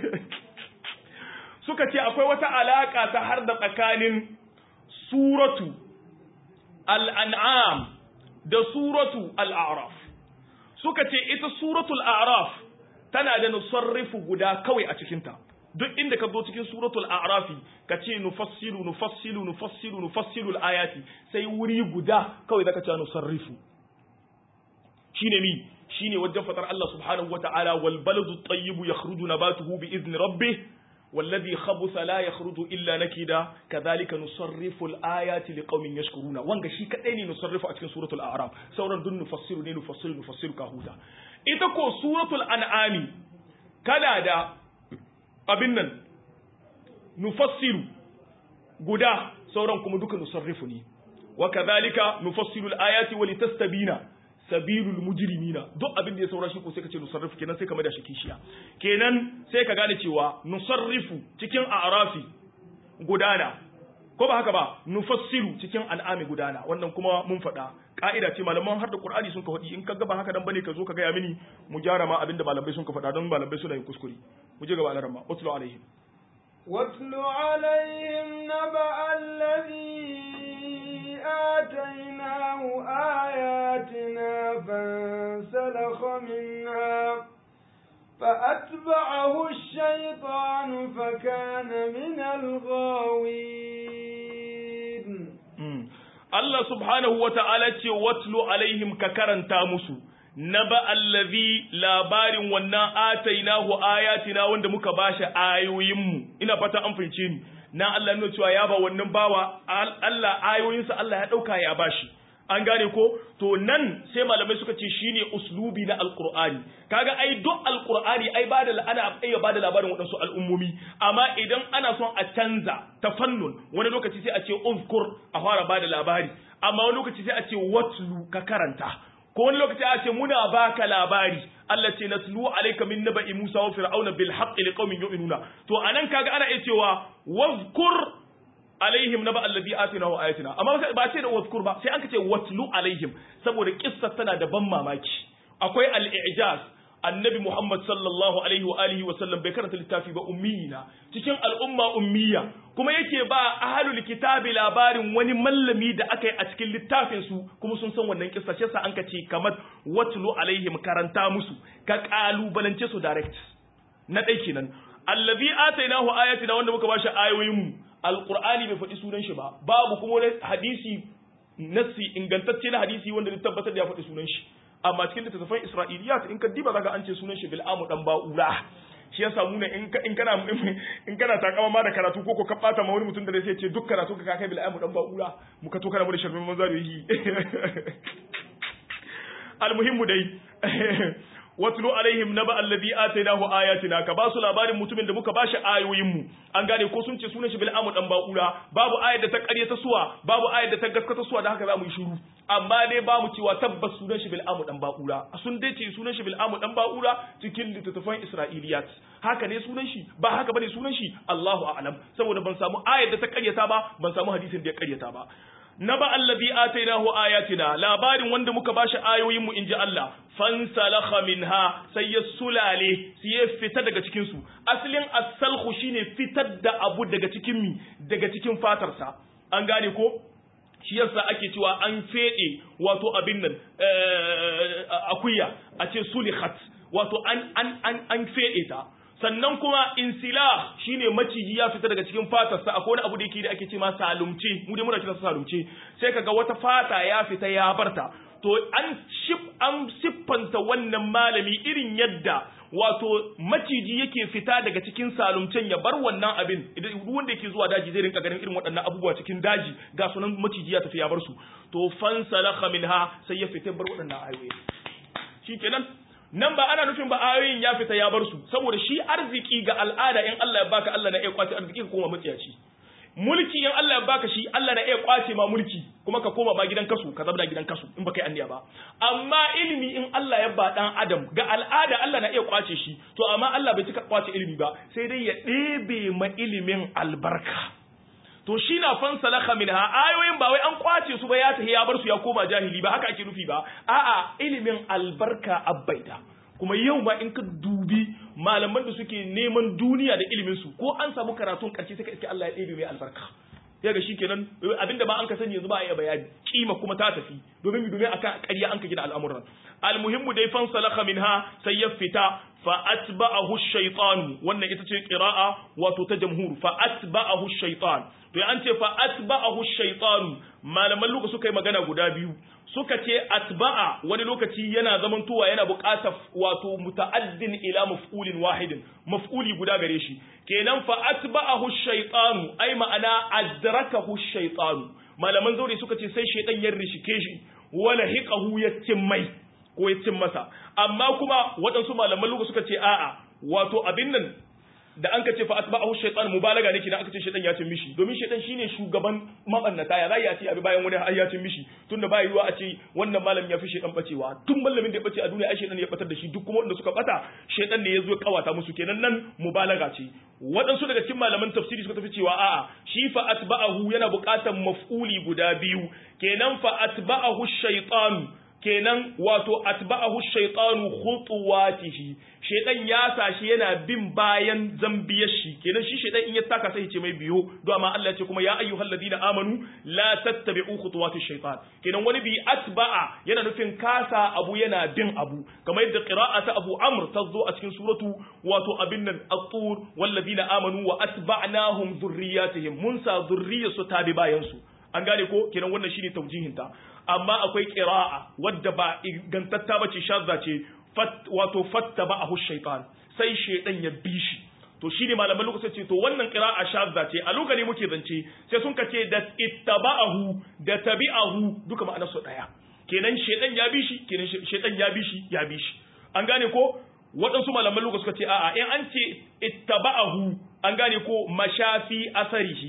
suka ce akwai wata alaƙa ta har da tsakanin suratu al'an'am da suratu al-a'raf suka ce ita suratul a'raf tana da nusarrifu guda kawai a cikinta duk inda ka zo cikin suratul a'rafi ka ce nufassilu nufassilu nufassilu nufassilu ayati sai wuri guda kawai zaka ce nusarrifu shine mi shine wajen fatar Allah subhanahu wata'ala wal baladu tayyibu yakhruju nabatuhu bi idni rabbih والذي خبث لا يخرج إلا نكدا كذلك نصرف الآيات لقوم يشكرون وانغا شي كدai ne nusarrifu a cikin suratul a'raf sauran dun nufassiru ne nufassiru nufassiru ka huta ita ko suratul an'ami kana da abin nan nufassiru guda sauran kuma duka nusarrifu ne wa kadhalika nufassilu al-ayati wa litastabina sabilul mujrimina duk abin da ya saura shi ko sai ka ce nusarrifu kenan sai ka maida shi kishiya kenan sai ka gane cewa nusarrifu cikin a'rafi gudana ko ba haka ba nufassiru cikin an'ami gudana wannan kuma mun faɗa ka'ida ce malaman har da qur'ani sun ka faɗi in ka ga ba haka dan bane ka zo ka gaya mini mu gyara ma abinda malamai sun ka faɗa don malamai suna yin kuskure mu je gaba alaran ma utlu alaihim واتل عليهم نبأ الذي آتيناه آياتنا فانسلخ منها فأتبعه الشيطان فكان من الغاوين Allah subhanahu wa ta'ala ce watlu alaihim ka karanta musu naba allazi labarin wannan atainahu ayatina wanda muka bashi ayoyinmu ina fata an fahimce ni na Allah nuna cewa ya ba wannan bawa Allah ayoyinsa Allah ya dauka ya bashi an gane ko to nan sai malamai suka ce shine uslubi na alqur'ani kaga ai duk alqur'ani ai bada ana iya bada labarin waɗansu al'ummomi amma idan ana son a canza tafannun wani lokaci sai a ce uzkur a fara bada labari amma wani lokaci sai a ce watlu ka karanta ko wani lokaci a ce muna baka labari Allah ce natlu alayka min naba'i Musa wa fir'auna bil haqqi liqaumin yu'minuna to anan kaga ana iya cewa wazkur alaihim naba alladhi atinahu ayatina amma ba ce da wazkur ba sai an ce watlu alaihim saboda kissa tana da ban mamaki akwai al-i'jaz annabi Muhammad sallallahu alaihi wa alihi wa sallam bai karanta littafi ba ummiyina cikin al'umma ummiya kuma yake ba ahlul kitabi labarin wani mallami da aka yi a cikin littafin su kuma sun san wannan kissa shi an ka ce kamar watlu alaihim karanta musu ka kalubalance su direct na dai kenan allazi atainahu ayatina wanda muka bashi ayoyin mu alqur'ani bai faɗi sunan shi ba babu kuma wani hadisi nassi ingantacce na hadisi wanda ya tabbatar da ya faɗi sunan shi amma cikin littattafan isra'iliyat in ka diba zaka an ce sunan shi bil'amu dan ba'ura shi yasa mu ne in kana in kana takama ma da karatu ko ko ka bata ma wani mutum da zai ce duk karatu ka kai bil'amu dan ba'ura mu ka to kana mu da sharmin manzo da yi almuhimmu dai watlu alaihim naba alladhi atainahu ayatina ka basu labarin mutumin da muka bashi ayoyin mu an gane ko sun ce sunan shi bil'amu dan ba'ura babu ayar da ta ƙaryata suwa babu ayar da ta gaskata suwa da haka za mu yi shiru amma dai ba mu cewa tabbas sunan shi bil'amu dan ba'ura sun dai ce sunan shi bil'amu dan ba'ura cikin littattafan isra'iliyat haka ne sunan shi ba haka bane sunan shi Allahu a'lam saboda ban samu ayar da ta ƙaryata ba ban samu hadisin da ya ƙaryata ba naba allazi atainahu ayatina labarin wanda muka bashi ayoyin mu inji Allah fansalakha minha sai ya sulale sai ya fita daga cikin su asalin as-salhu shine fitar da abu daga cikin mi daga cikin fatar sa an gane ko shi yasa ake cewa an fede wato abin nan akuya a ce sulihat wato an an an an fede ta sannan kuma insilah shine maciji ya fita daga cikin fatarsa akwai wani abu da yake da ake ce ma salumce mu dai muna kira salumce sai kaga wata fata ya fita ya barta to an shif an siffanta wannan malami irin yadda wato maciji yake fita daga cikin salumcen ya bar wannan abin idan wanda yake zuwa daji zai rinka ganin irin waɗannan abubuwa cikin daji ga sunan maciji ya tafi ya bar su to fansalakha minha sai ya fita bar waɗannan ayoyi shikenan nan ba ana nufin ba ayoyin ya fita ya bar su saboda shi arziki ga al'ada in Allah ya baka Allah na iya kwace arziki ka koma matsiyaci mulki in Allah ya baka shi Allah na iya kwace ma mulki kuma ka koma ba gidan kasu ka zama gidan kasu in baka yi anniya ba amma ilimi in Allah ya ba dan adam ga al'ada Allah na iya kwace shi to amma Allah bai cika kwace ilimi ba sai dai ya ɗebe ma ilimin albarka to shi na fansalaka minha ayoyin ba wai an kwace su ba ya tafi ya bar su ya koma jahili ba haka ake nufi ba a'a ilimin albarka abbaida kuma yau ma in ka dubi malaman da suke neman duniya da ilimin su ko an samu karatun karshe sai ka iske Allah ya ɗebe mai albarka sai ga shikenan abinda ba an ka sani yanzu ba a iya bayani kima kuma ta tafi domin domin akan ƙarya an ka gina al'amuran almuhimmu dai fan salaka minha sai ya fita fa atba'ahu shaytan wannan ita ce qira'a wato ta jamhur fa atba'ahu shaytan to an ce fa atba'ahu shaytan malaman luka suka yi magana guda biyu suka ce atba'a wani lokaci yana zamantowa yana buƙatar wato muta'addin ila maf'ulin wahidin maf'uli guda gare shi kenan fa atba'ahu shaytanu ai ma'ana adrakahu shaytanu malaman zaure suka ce sai shaytan ya rishike shi wala hiqahu ya mai ko ya cin masa amma kuma waɗansu malaman luka suka ce a'a wato abin nan da an ka ce fa atba'ahu shaytan mubalaga ne kina aka ce shaytan ya cin mishi domin shaytan shine shugaban mabannata ya zai ce abi bayan wani har ya cin mishi tunda ba yiwa a ce wannan malamin ya fi shaytan bacewa tun malamin da ya bace a duniya ai shaytan ya batar da shi duk kuma wanda suka bata shaytan ne ya zo kawata musu kenan nan mubalaga ce waɗansu daga cikin malaman tafsiri suka tafi cewa a'a shi fa atba'ahu yana buƙatar maf'uli guda biyu kenan fa atba'ahu shaytanu kenan wato atba'ahu shaytanu khutuwatihi shaytan ya sashi yana bin bayan zambiyar shi kenan shi shaytan in ya taka sai ce mai biyo don amma Allah ya ce kuma ya ayyuhal ladina amanu la tattabi'u khutuwatish shaytan kenan wani bi atba'a yana nufin kasa abu yana bin abu kamar yadda qira'ata Abu Amr ta zo a cikin suratu wato abin nan at-tur wal ladina amanu wa atba'nahum dhurriyyatihim mun sa dhurriyyatu ta bi bayan su an gane ko kenan wannan shine taujihinta amma akwai qira'a wadda ba ingantatta bace shazza ce wato fattaba'ahu shaytan sai shaytan ya bi shi to shine malaman lokacin ce to wannan qira'a shazza ce a lokacin muke zance sai sun kace da ittaba'ahu da tabi'ahu duka ma'anar su daya kenan shaytan ya bi shi kenan shaytan ya bi shi ya bi shi an gane ko waɗansu malaman lokacin suka ce a'a in an ce ittaba'ahu an gane ko mashafi asarihi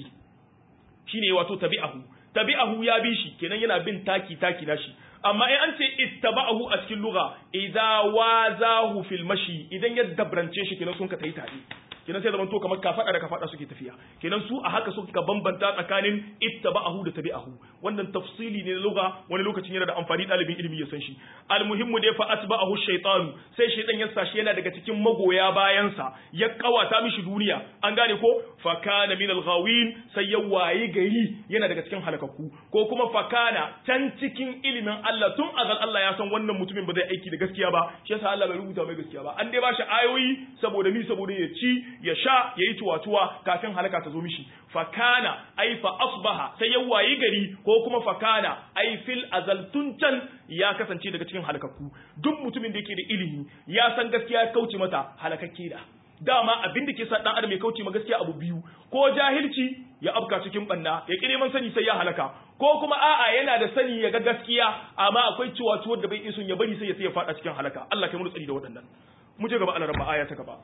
shine wato tabi'ahu tabi'ahu ya bi shi kenan yana bin taki taki nashi amma in an ce ittaba'ahu a cikin lugha idza wazahu fil mashi idan ya dabrance shi kenan sun ka tayi tare kenan sai zaman to kamar kafada da kafada suke tafiya kenan su a haka suka bambanta tsakanin ittaba'ahu da tabi'ahu wannan tafsili ne na lugha wani lokacin yana da amfani dalibin ilimi ya san shi almuhimmu dai fa atba'ahu shaytan sai shaytan ya sashi yana daga cikin magoya bayansa ya kawata mishi duniya an gane ko fa kana min al-ghawin sai ya wayi gari yana daga cikin halakakku ko kuma fa kana can cikin ilimin Allah tun azal Allah ya san wannan mutumin ba zai aiki da gaskiya ba shi yasa Allah bai rubuta mai gaskiya ba an dai ba shi ayoyi saboda mi saboda ya ci ya sha ya yi tuwatuwa kafin halaka ta zo mishi fakana ai fa asbaha sai ya wayi gari ko kuma fakana ai fil azal tun can ya kasance daga cikin halakakku duk mutumin da yake da ilimi ya san gaskiya ya kauce mata halakakke da dama abin da ke sa dan adam ya kauce ma gaskiya abu biyu ko jahilci ya afka cikin banna ya ki neman sani sai ya halaka ko kuma a'a yana da sani ya ga gaskiya amma akwai ciwatuwar da bai isun ya bari sai ya sai ya fada cikin halaka Allah kai mu tsari da waɗannan mu je gaba Allah rabba aya ta gaba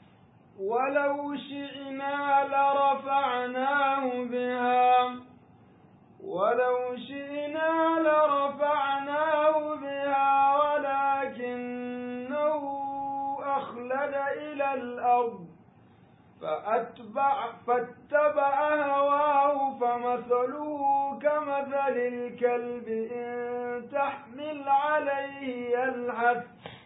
ولو شئنا لرفعناه بها ولو شئنا لرفعناه بها ولكنه أخلد إلى الأرض فأتبع فاتبع هواه فمثله كمثل الكلب إن تحمل عليه يلهث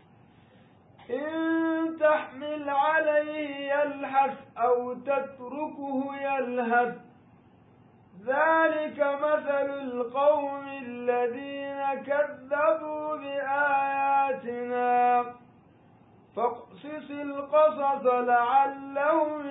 إن تحمل عليه يلهث أو تتركه يلهث ذلك مثل القوم الذين كذبوا بآياتنا فاقصص القصص لعلهم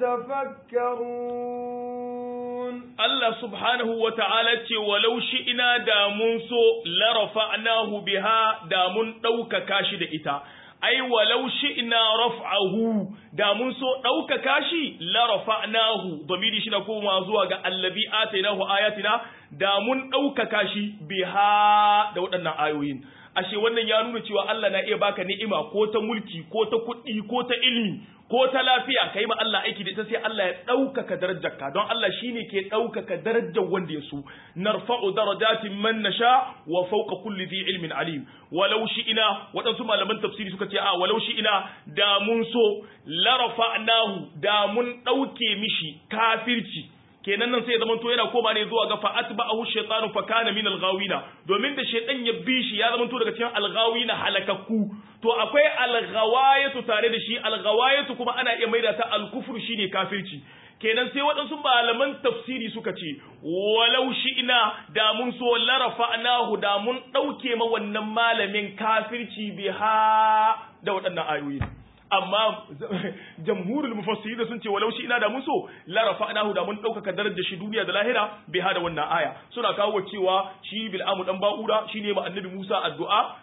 يتفكرون Allah subhanahu wa ta'ala ce walau ina da mun so larafa'nahu biha da mun ɗaukaka shi da ita ai walau ina raf'ahu da mun so ɗaukaka shi la rafa'nahu domini shi na koma zuwa ga allazi atainahu ayatina da mun ɗaukaka shi biha da waɗannan ayoyin ashe wannan ya nuna cewa Allah na iya baka ni'ima ko ta mulki ko ta kuɗi ko ta ilimi ko ta lafiya kai ma Allah aiki da ita sai Allah ya ɗaukaka darajarka don Allah shine ke ɗaukaka darajar wanda ya so narfa'u darajatin man nasha wa fawqa kulli dhi ilmin alim walau ina waɗansu malaman tafsiri suka ce a walau ina da mun so la rafa'nahu da mun ɗauke mishi kafirci kenan nan sai ya zama to yana koma ne zuwa ga fa atba'ahu shaytanu fa kana min al-ghawina domin da shaytan ya bi shi ya zama to daga cikin al-ghawina halakakku to akwai al-ghawayatu tare da shi al-ghawayatu kuma ana iya maida ta al-kufru shine kafirci kenan sai waɗansu malaman tafsiri suka ce walau ina da mun so larafa'nahu da mun ɗauke ma wannan malamin kafirci biha da waɗannan ayoyi amma jamhurul mufassiri da sun ce walau shi ina da mun so la rafa'nahu da mun ɗaukaka darajar shi duniya da lahira bai hada wannan aya suna kawo cewa shi bil'amu dan ba'ura shine ma annabi Musa addu'a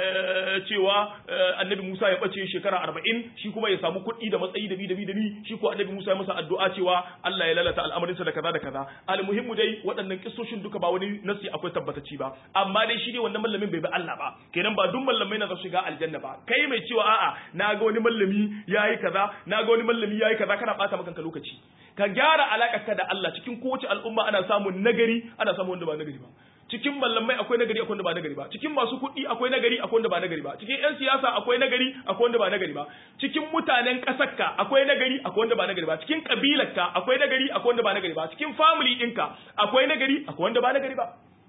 cewa annabi Musa ya bace shekara 40 shi kuma ya samu kuɗi da matsayi da bi da bi da bi shi ko annabi Musa ya masa addu'a cewa Allah ya lalata al'amarin sa da kaza da kaza almuhimmu dai waɗannan kissoshin duka ba wani nasi akwai tabbatacci ba amma dai shi ne wannan mallamin bai bi Allah ba kenan ba duk mallamai na za su shiga aljanna ba kai mai cewa a'a na ga wani mallami yayi kaza na ga wani mallami yayi kaza kana bata maka kanka lokaci ka gyara ka da Allah cikin kowace al'umma ana samun nagari ana samun wanda ba nagari ba cikin mallamai akwai nagari akwai wanda ba nagari ba cikin masu kuɗi akwai nagari akwai wanda ba nagari ba cikin yan siyasa akwai nagari akwai wanda ba nagari ba cikin mutanen ƙasarka akwai nagari akwai wanda ba nagari ba cikin kabilarka akwai nagari akwai wanda ba nagari ba cikin family ɗinka akwai nagari akwai wanda ba nagari ba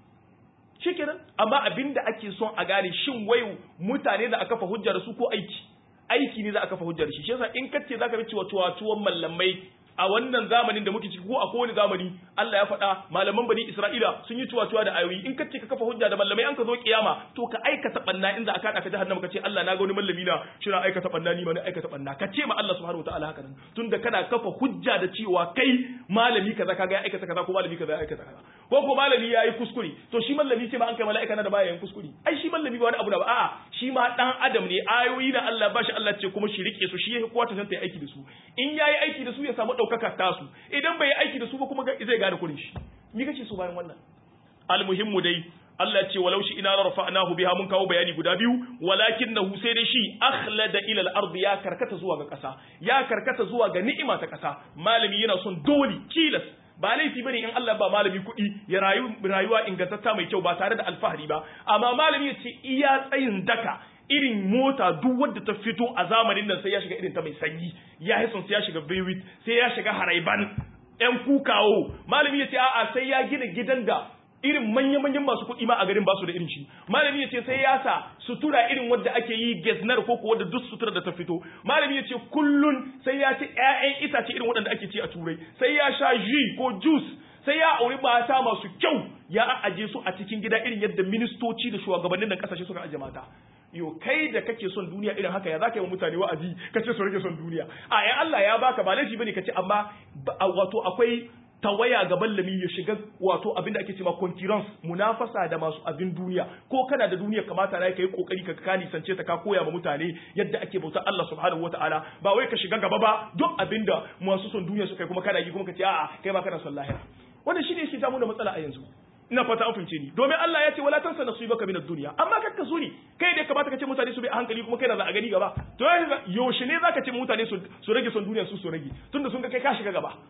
shikenan amma abinda ake son a gane shin wai mutane da aka fa hujja da su ko aiki aiki ne za a kafa hujjar shi shi yasa in kace zaka bi cewa tuwa tuwon mallamai a wannan zamanin da muke ciki ko a kowane zamani Allah ya faɗa malaman bani Isra'ila sun yi tuwa tuwa da ayoyi in kace ka kafa hujja da mallamai an ka zo kiyama to ka aikata banna in za a kada ka jahannama ka ce Allah na ga wani mallami na shira aikata banna ni ma na aikata banna ka ce ma Allah subhanahu wataala haka nan tunda kana kafa hujja da cewa kai malami kaza kaga ya aikata kaza ko malami kaza ya aikata kaza ko ko malami ya yi kuskure to shi mallami ce ma an kai mala'ika na da baya yin kuskure ai shi mallami ba wani abu da ba a'a shi ma dan adam ne ayoyi da Allah ba shi Allah ce kuma shi rike su shi ya kuwa ta yi aiki da su in yayi aiki da su ya samu daukaka tasu idan bai yi aiki da su ba kuma zai gane kurin shi me kace so bayan wannan almuhimmu dai Allah ce walau shi ina la rafa'nahu biha mun kawo bayani guda biyu walakinahu sai dai shi akhlada ila al-ardi ya karkata zuwa ga kasa ya karkata zuwa ga ni'ima ta kasa malami yana son dole kilas ba laifi bane in Allah ba malami kuɗi ya rayu rayuwa ingantatta mai kyau ba tare da alfahari ba amma malami ya ce iya tsayin daka irin mota duk wadda ta fito a zamanin nan sai ya shiga irin ta mai sanyi ya hison sai ya shiga Beirut sai ya shiga Haraiban ƴan kukawo malami ya ce a'a sai ya gina gidan da irin manya-manyan masu kuɗi ma a garin basu da irin shi malami ya ce sai ya sa sutura irin wadda ake yi geznar ko ko wadda duk sutura da ta fito malami ya ce kullun sai ya ci ƴaƴan itace irin waɗanda ake ci a turai sai ya sha jus ko juice sai ya auri mata masu kyau ya aje su a cikin gida irin yadda ministoci da shugabannin nan kasashe suka aje mata yo kai da kake son duniya irin haka ya zaka yi wa mutane wa'azi kace su rage son duniya a ya Allah ya baka ba laifi bane kace amma wato akwai tawaya ga ballami ya shiga wato abinda ake cewa concurrence munafasa da masu abin duniya ko kana da duniya kamata na kai kokari ka kani sance ta ka koya ma mutane yadda ake bauta Allah subhanahu wataala ba wai ka shiga gaba ba duk abinda masu son duniya su kai kuma kana yi kuma ka ce a'a kai ma kana son lahira wannan shine yake samu da matsala a yanzu ina fata an fahimce ni domin Allah ya ce wala tansa nasibaka min ad-dunya amma kakka su ne kai da kamata ka ce mutane su bi a hankali kuma kai da za a gani gaba to yaushe ne zaka ce mutane su rage son duniya su su rage tunda sun ga kai ka shiga gaba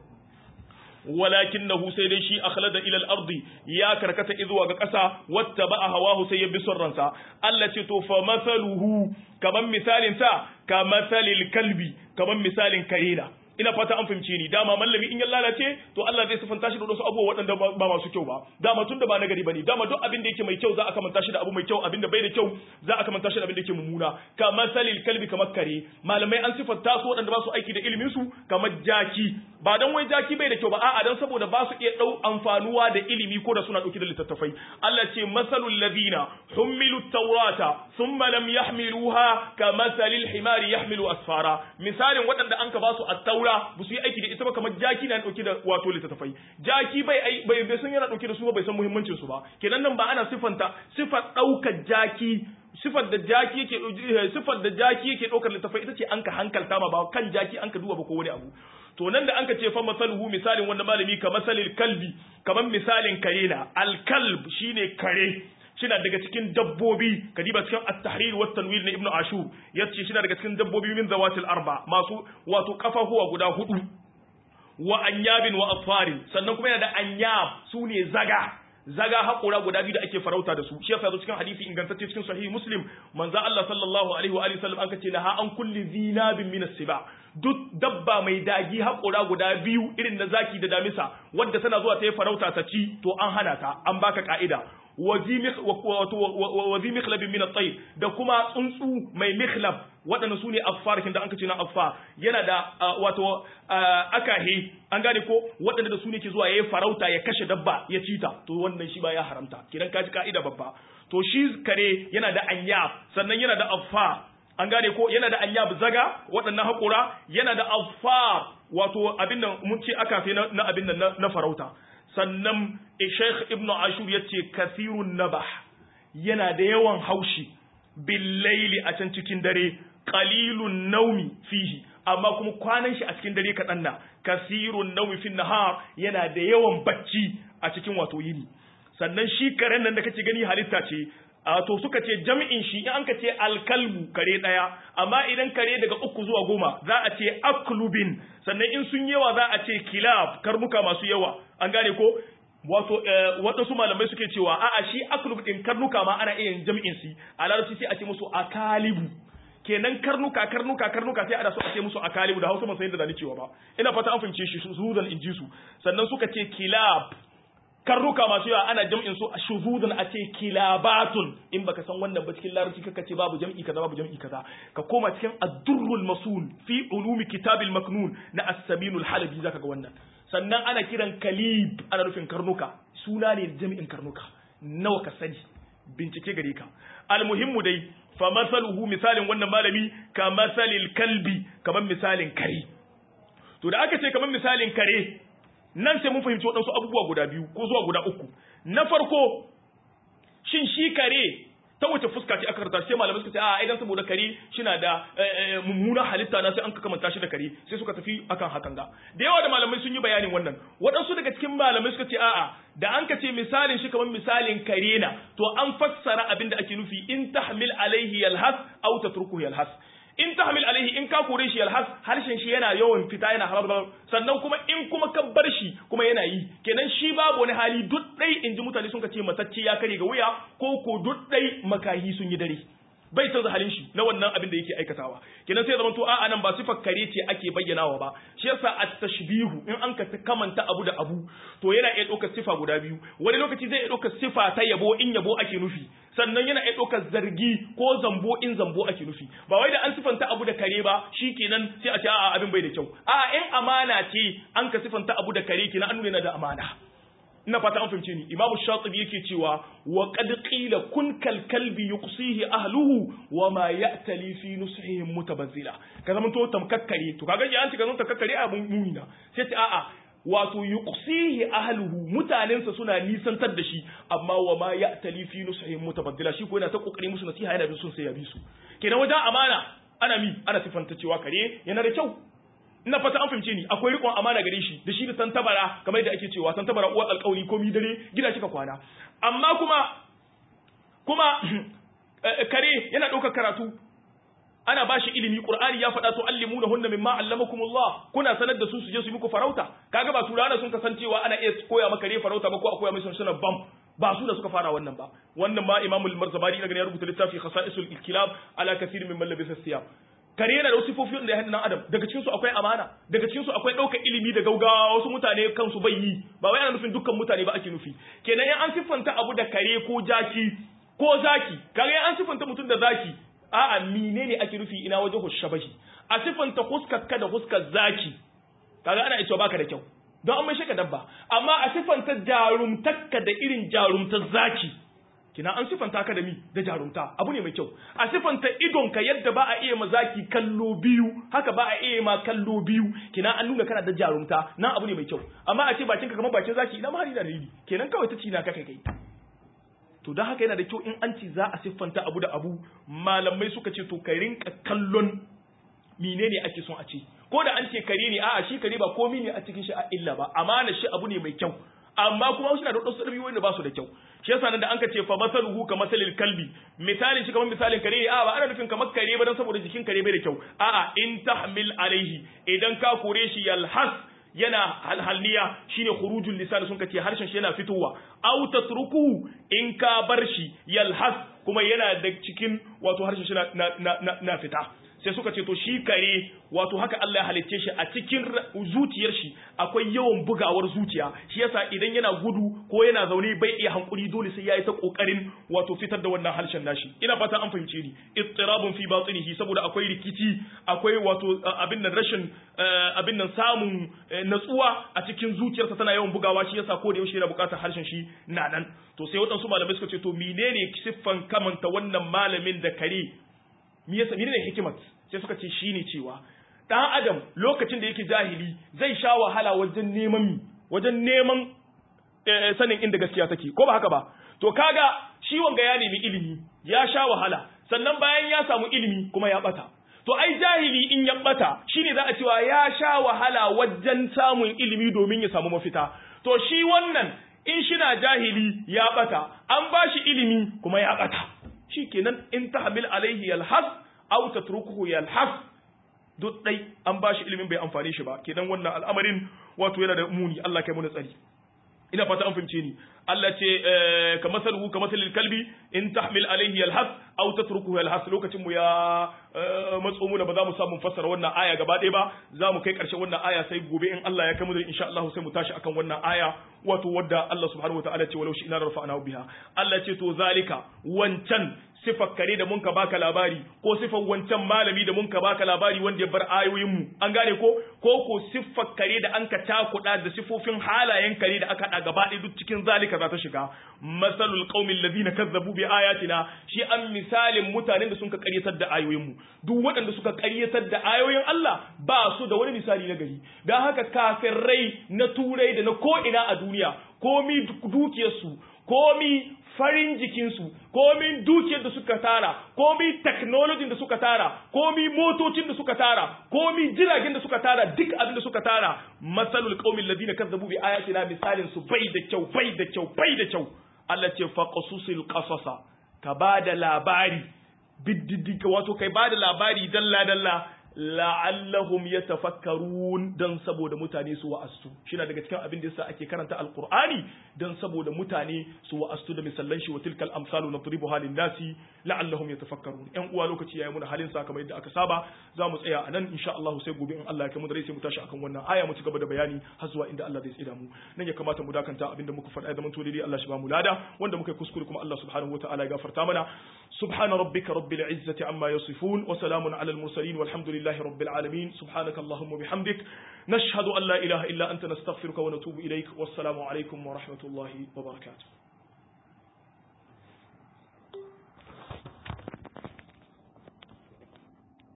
walakinahu sai dai shi akhlada ila al-ardi ya karkata izuwa ga ƙasa wattaba hawahu sai ya bi son ransa Allah ce to fa masaluhu kaman misalin ta ka masalil kalbi kaman misalin karena ina fata an fahimce ni dama mallami in ya lalace to Allah zai sifanta shi da wasu abubuwa waɗanda ba masu kyau ba dama tun da ba nagari bane dama duk abin da yake mai kyau za a kamanta shi da abu mai kyau abin da bai da kyau za a kamanta shi da abin da yake mummuna kamar salil kalbi kamar kare malamai an sifanta su waɗanda ba su aiki da ilimin su kamar jaki ba dan wai jaki bai da kyau ba a'a dan saboda ba su iya dau amfanuwa da ilimi ko da suna dauke da littattafai Allah ce masalul ladina humilu tawrata thumma lam yahmiluha kamasalil himari yahmilu asfara misalin waɗanda an ka ba su at-taura ba su yi aiki da ita ba kamar jaki na dauke da wato littattafai jaki bai bai bai san yana dauke da su ba bai san muhimmancin su ba kenan nan ba ana sifanta sifar daukar jaki sifar da jaki yake sifar da jaki yake daukar littattafai ita ce an ka hankalta ma ba kan jaki an ka duba ba ko wani abu to nan da an ka ce fa masaluhu misalin wanda malami ka masalil kalbi kamar misalin kare na alkalb shine kare shina daga cikin dabbobi kadiba cikin at-tahrir wa tanwir na ibnu ashur yace shina daga cikin dabbobi min zawatil arba masu wato kafafuwa guda hudu wa anyabin wa atfarin sannan kuma yana da anyab sune zaga zaga haƙora guda biyu da ake farauta da su shi yasa zo cikin hadisi ingantacce cikin sahihi muslim manzo Allah sallallahu alaihi wa alihi sallam aka ce laha an kulli zinabin min siba duk dabba mai dagi haƙora guda biyu irin na zaki da damisa wadda tana zuwa ta yi farauta ta ci to an hana ta an baka ka'ida wazi mikhlabin min at da kuma tsuntsu mai mikhlab waɗanda su ne affar kin da an kace na affar yana da wato akahi an gane ko waɗanda da su ne ke zuwa yayi farauta ya kashe dabba ya ci ta to wannan shi ba ya haramta kidan kaji ka'ida babba to shi kare yana da anyab sannan yana da affar an gane ko yana da anyab zaga waɗannan haƙura yana da affar wato abin nan mun ce akafe na abin nan na farauta sannan Sheikh Ibn Ashur ya ce kasirun nabah yana da yawan haushi billaili a can cikin dare qalilun naumi fihi amma kuma kwanan shi a cikin dare kaɗan na kasirun naumi fin nahar yana da yawan bacci a cikin wato yini sannan shi karen nan da kake gani halitta ce a to suka ce jami'in shi in an ka ce alkalbu kare ɗaya amma idan kare daga uku zuwa goma za a ce aklubin sannan in sun yawa za a ce kilab karnuka masu yawa an gane ko wato waɗansu malamai suke cewa a'a shi aklub ɗin karnuka ma ana iya jami'in si a larabci sai a ce musu akalibu kenan karnuka karnuka karnuka sai a da su a ce musu akalibu da hausa ban san yadda da cewa ba ina fata an fahimce shi su zan inji su sannan suka ce kilab karnuka masu yawa ana jam'in su a shuzudan a ce kilabatun in baka san wannan ba cikin larabci kaka ce babu jam'i kaza babu jam'i kaza ka koma cikin ad-durrul masul fi ulumi kitabil maknun na as-saminul halabi zaka ga wannan sannan ana kiran kalib ana nufin karnuka suna ne jami'in karnuka nawa ka sani bincike gare ka almuhimmu dai fa masaluhu misalin wannan malami ka masalil kalbi kamar misalin kare to da aka ce kamar misalin kare nan sai mun fahimci waɗansu abubuwa guda biyu ko zuwa guda uku na farko shin shi kare ta wace fuska ce aka karanta sai malamai suka ce a idan saboda kare shina da mummuna halitta na sai an kamanta shi da kare sai suka tafi akan hakan ga da yawa da malamai sun yi bayanin wannan waɗansu daga cikin malamai suka ce a'a da an ka ce misalin shi kamar misalin kare na to an fassara abin da ake nufi in tahmil alaihi yalhas aw tatrukuhu yalhas in tahmil alaihi in ka kore shi yalhas harshen shi yana yawan fita yana harar sannan kuma in kuma ka bar shi kuma yana yi kenan shi babu wani hali duk dai in ji mutane sun ka ce matacce ya kare ga wuya ko ko duk dai makahi sun yi dare bai canza halin shi na wannan abin da yake aikatawa kenan sai zaman to a'a nan ba sifar kare ce ake bayyanawa ba shi yasa at-tashbihu in an ka kamanta abu da abu to yana iya ɗaukar sifa guda biyu wani lokaci zai iya ɗaukar sifa ta yabo in yabo ake nufi sannan yana iya ɗaukar zargi ko zambo in zambo ake nufi ba wai da an sifanta abu da kare ba shikenan sai a ce a'a abin bai da kyau a'a in amana ce an ka sifanta abu da kare kenan an nuna da amana ina fata an fahimce ni imamu shatibi yake cewa wa qad qila kun kal kalbi yuqsihi ahluhu wa ma ya'tali fi nusihim mutabazzila ka zaman to tamkakkare to kaga ya an ci ga zan tamkakkare a mun mumina sai ta a'a wato yuqsihi ahluhu mutanensa suna nisantar da shi amma wa ma ya'tali fi nusihim mutabazzila shi ko yana ta kokari musu nasiha yana bin sun sai ya bi su kenan wajen amana ana mi ana sifanta cewa kare yana da kyau ina fata an fahimce ni akwai rikon amana gare shi da shi da tantabara kamar yadda ake cewa tantabara uwar alƙawari ko mi dare gida kika kwana amma kuma kuma kare yana ɗaukar karatu ana ba shi ilimi qur'ani ya faɗa to allimuna hunna mimma allamakumullah kuna sanar da su su je su muku farauta kaga ba turawa sun kasancewa ana iya koya maka kare farauta ba ko a koya mai sunan bam ba su da suka fara wannan ba wannan ma imamul marzabari daga ya rubuta littafi khasa'isul kilab ala kathir min labisa siyab kare yana da sifofi da ya nan adam daga cikin su akwai amana daga cikin su akwai ɗaukar ilimi da gaugawa wasu mutane kansu bai yi ba wai ana nufin dukkan mutane ba ake nufi kenan in an siffanta abu da kare ko jaki ko zaki kare an siffanta mutum da zaki a'a menene ake nufi ina wajen hushabahi a siffanta huskar ka da huskar zaki kaga ana cewa baka da kyau don an mai shaka dabba amma a siffanta jarumtakka da irin jarumtar zaki kina an sifanta ka da mi da jarumta abu ne mai kyau a sifanta idonka yadda ba a iya ma zaki kallo biyu haka ba a iya ma kallo biyu kina an nuna kana da jarumta nan abu ne mai kyau amma a ce bakinka kamar bakin zaki ina ma hari da dalili kenan kawai ta ci na kaka kai to don haka yana da kyau in an ci za a siffanta abu da abu malamai suka ce to ka rinka kallon menene ake son a ce ko da an ce kare ne a'a shi kare ba komai ne a cikin shi a illa ba amana shi abu ne mai kyau amma kuma suna da wasu ɗabi'u wanda ba su da kyau shi yasa nan da an ka ce fa masaluhu ka masalil kalbi misalin shi kamar misalin kare a ba ana nufin kamar kare ba dan saboda jikin kare bai da kyau a'a in tahmil alaihi idan ka kore shi yalhas yana halhalniya shine khurujul lisan sun kace harshen shi yana fitowa aw tatruku in ka bar shi yalhas kuma yana da cikin wato harshen shi na, na, na, fita sai suka ce to shi kare wato haka Allah ya halicce shi a cikin zuciyar shi akwai yawan bugawar zuciya shi yasa idan yana gudu ko yana zaune bai iya hankuri dole sai yayi ta kokarin wato fitar da wannan harshen nashi ina fata an fahimce ni ittirabun fi batinihi saboda akwai rikici akwai wato abin nan rashin abin nan samun natsuwa a cikin zuciyarsa tana yawan bugawa shi yasa ko da yaushe yana bukatar harshen shi na nan to sai waɗansu malamai suka ce to menene siffan kamanta wannan malamin da kare me yasa menene hikimat sai suka ce shine cewa dan adam lokacin da yake jahili zai sha wahala wajen neman mi wajen neman sanin inda gaskiya take ko ba haka ba to kaga shi wanga ya nemi ilimi ya sha wahala sannan bayan ya samu ilimi kuma ya bata to ai jahili in ya bata shine za a cewa ya sha wahala wajen samun ilimi domin ya samu mafita to shi wannan in shina jahili ya bata an bashi ilimi kuma ya bata shikenan in tahmil alaihi yalhas aw tatrukuhu yalhas duk dai an bashi ilimin bai amfane shi ba kenan wannan al'amarin wato yana da muni Allah kai mu tsari ina fata an fahimce ni Allah ce ka masaluhu ka masalil kalbi in tahmil alaihi yalhas aw tatrukuhu yalhas lokacin mu ya matso mu da ba za mu samu fassara wannan aya gaba ɗaya ba za mu kai ƙarshen wannan aya sai gobe in Allah ya kai mu da insha Allah sai mu tashi akan wannan aya wato wadda Allah subhanahu wataala ce walau shi ina rafa'na biha Allah ce to zalika wancan sifar kare da mun ka baka labari ko sifar wancan malami da mun ka baka labari wanda ya bar ayoyin mu an gane ko ko ko siffar kare da an ka takuda da sifofin halayen kare da aka da gaba ɗaya duk cikin zalika za ta shiga masalul qaumil ladina kazzabu bi ayatina shi an misalin mutanen da sun ka ƙaryatar da ayoyin mu duk waɗanda suka ƙaryatar da ayoyin Allah ba su da wani misali na gari dan haka kafirai na turai da na ko ina a duniya komi dukiyarsu komi farin jikinsu komi dukiyar da suka tara komi technology da suka tara komi motocin da suka tara komi jiragen da suka tara duk abin da suka tara masalul qaumil ladina kazzabu bi ayatina misalin su bai da kyau bai da kyau bai da kyau Allah ce fa qasusil qasasa ka bada labari biddidika wato kai bada labari dalla dalla la'allahum yatafakkarun dan saboda mutane su wa'astu shine daga cikin abin da yasa ake karanta alqur'ani dan saboda mutane su wa'astu da misallan shi wa tilkal amsalu nadribuha lin nasi la'allahum yatafakkarun yan uwa lokaci yayi muna halin sa kamar yadda aka saba za mu tsaya anan insha Allah sai gobe in Allah ya kai mu da rai sai mu tashi akan wannan aya mu ci gaba da bayani har zuwa inda Allah zai tsida mu nan ya kamata mu dakanta abinda muka faɗa da mun to dai Allah shi ba mu lada wanda muka kuskure kuma Allah subhanahu wataala ya gafarta mana subhana rabbika rabbil izzati amma yasifun wa salamun alal mursalin walhamdulillahi rabbil alamin subhanaka allahumma bihamdik nashhadu an la ilaha illa anta nastaghfiruka wa natubu ilaik wassalamu alaikum wa rahmatullahi wa barakatuh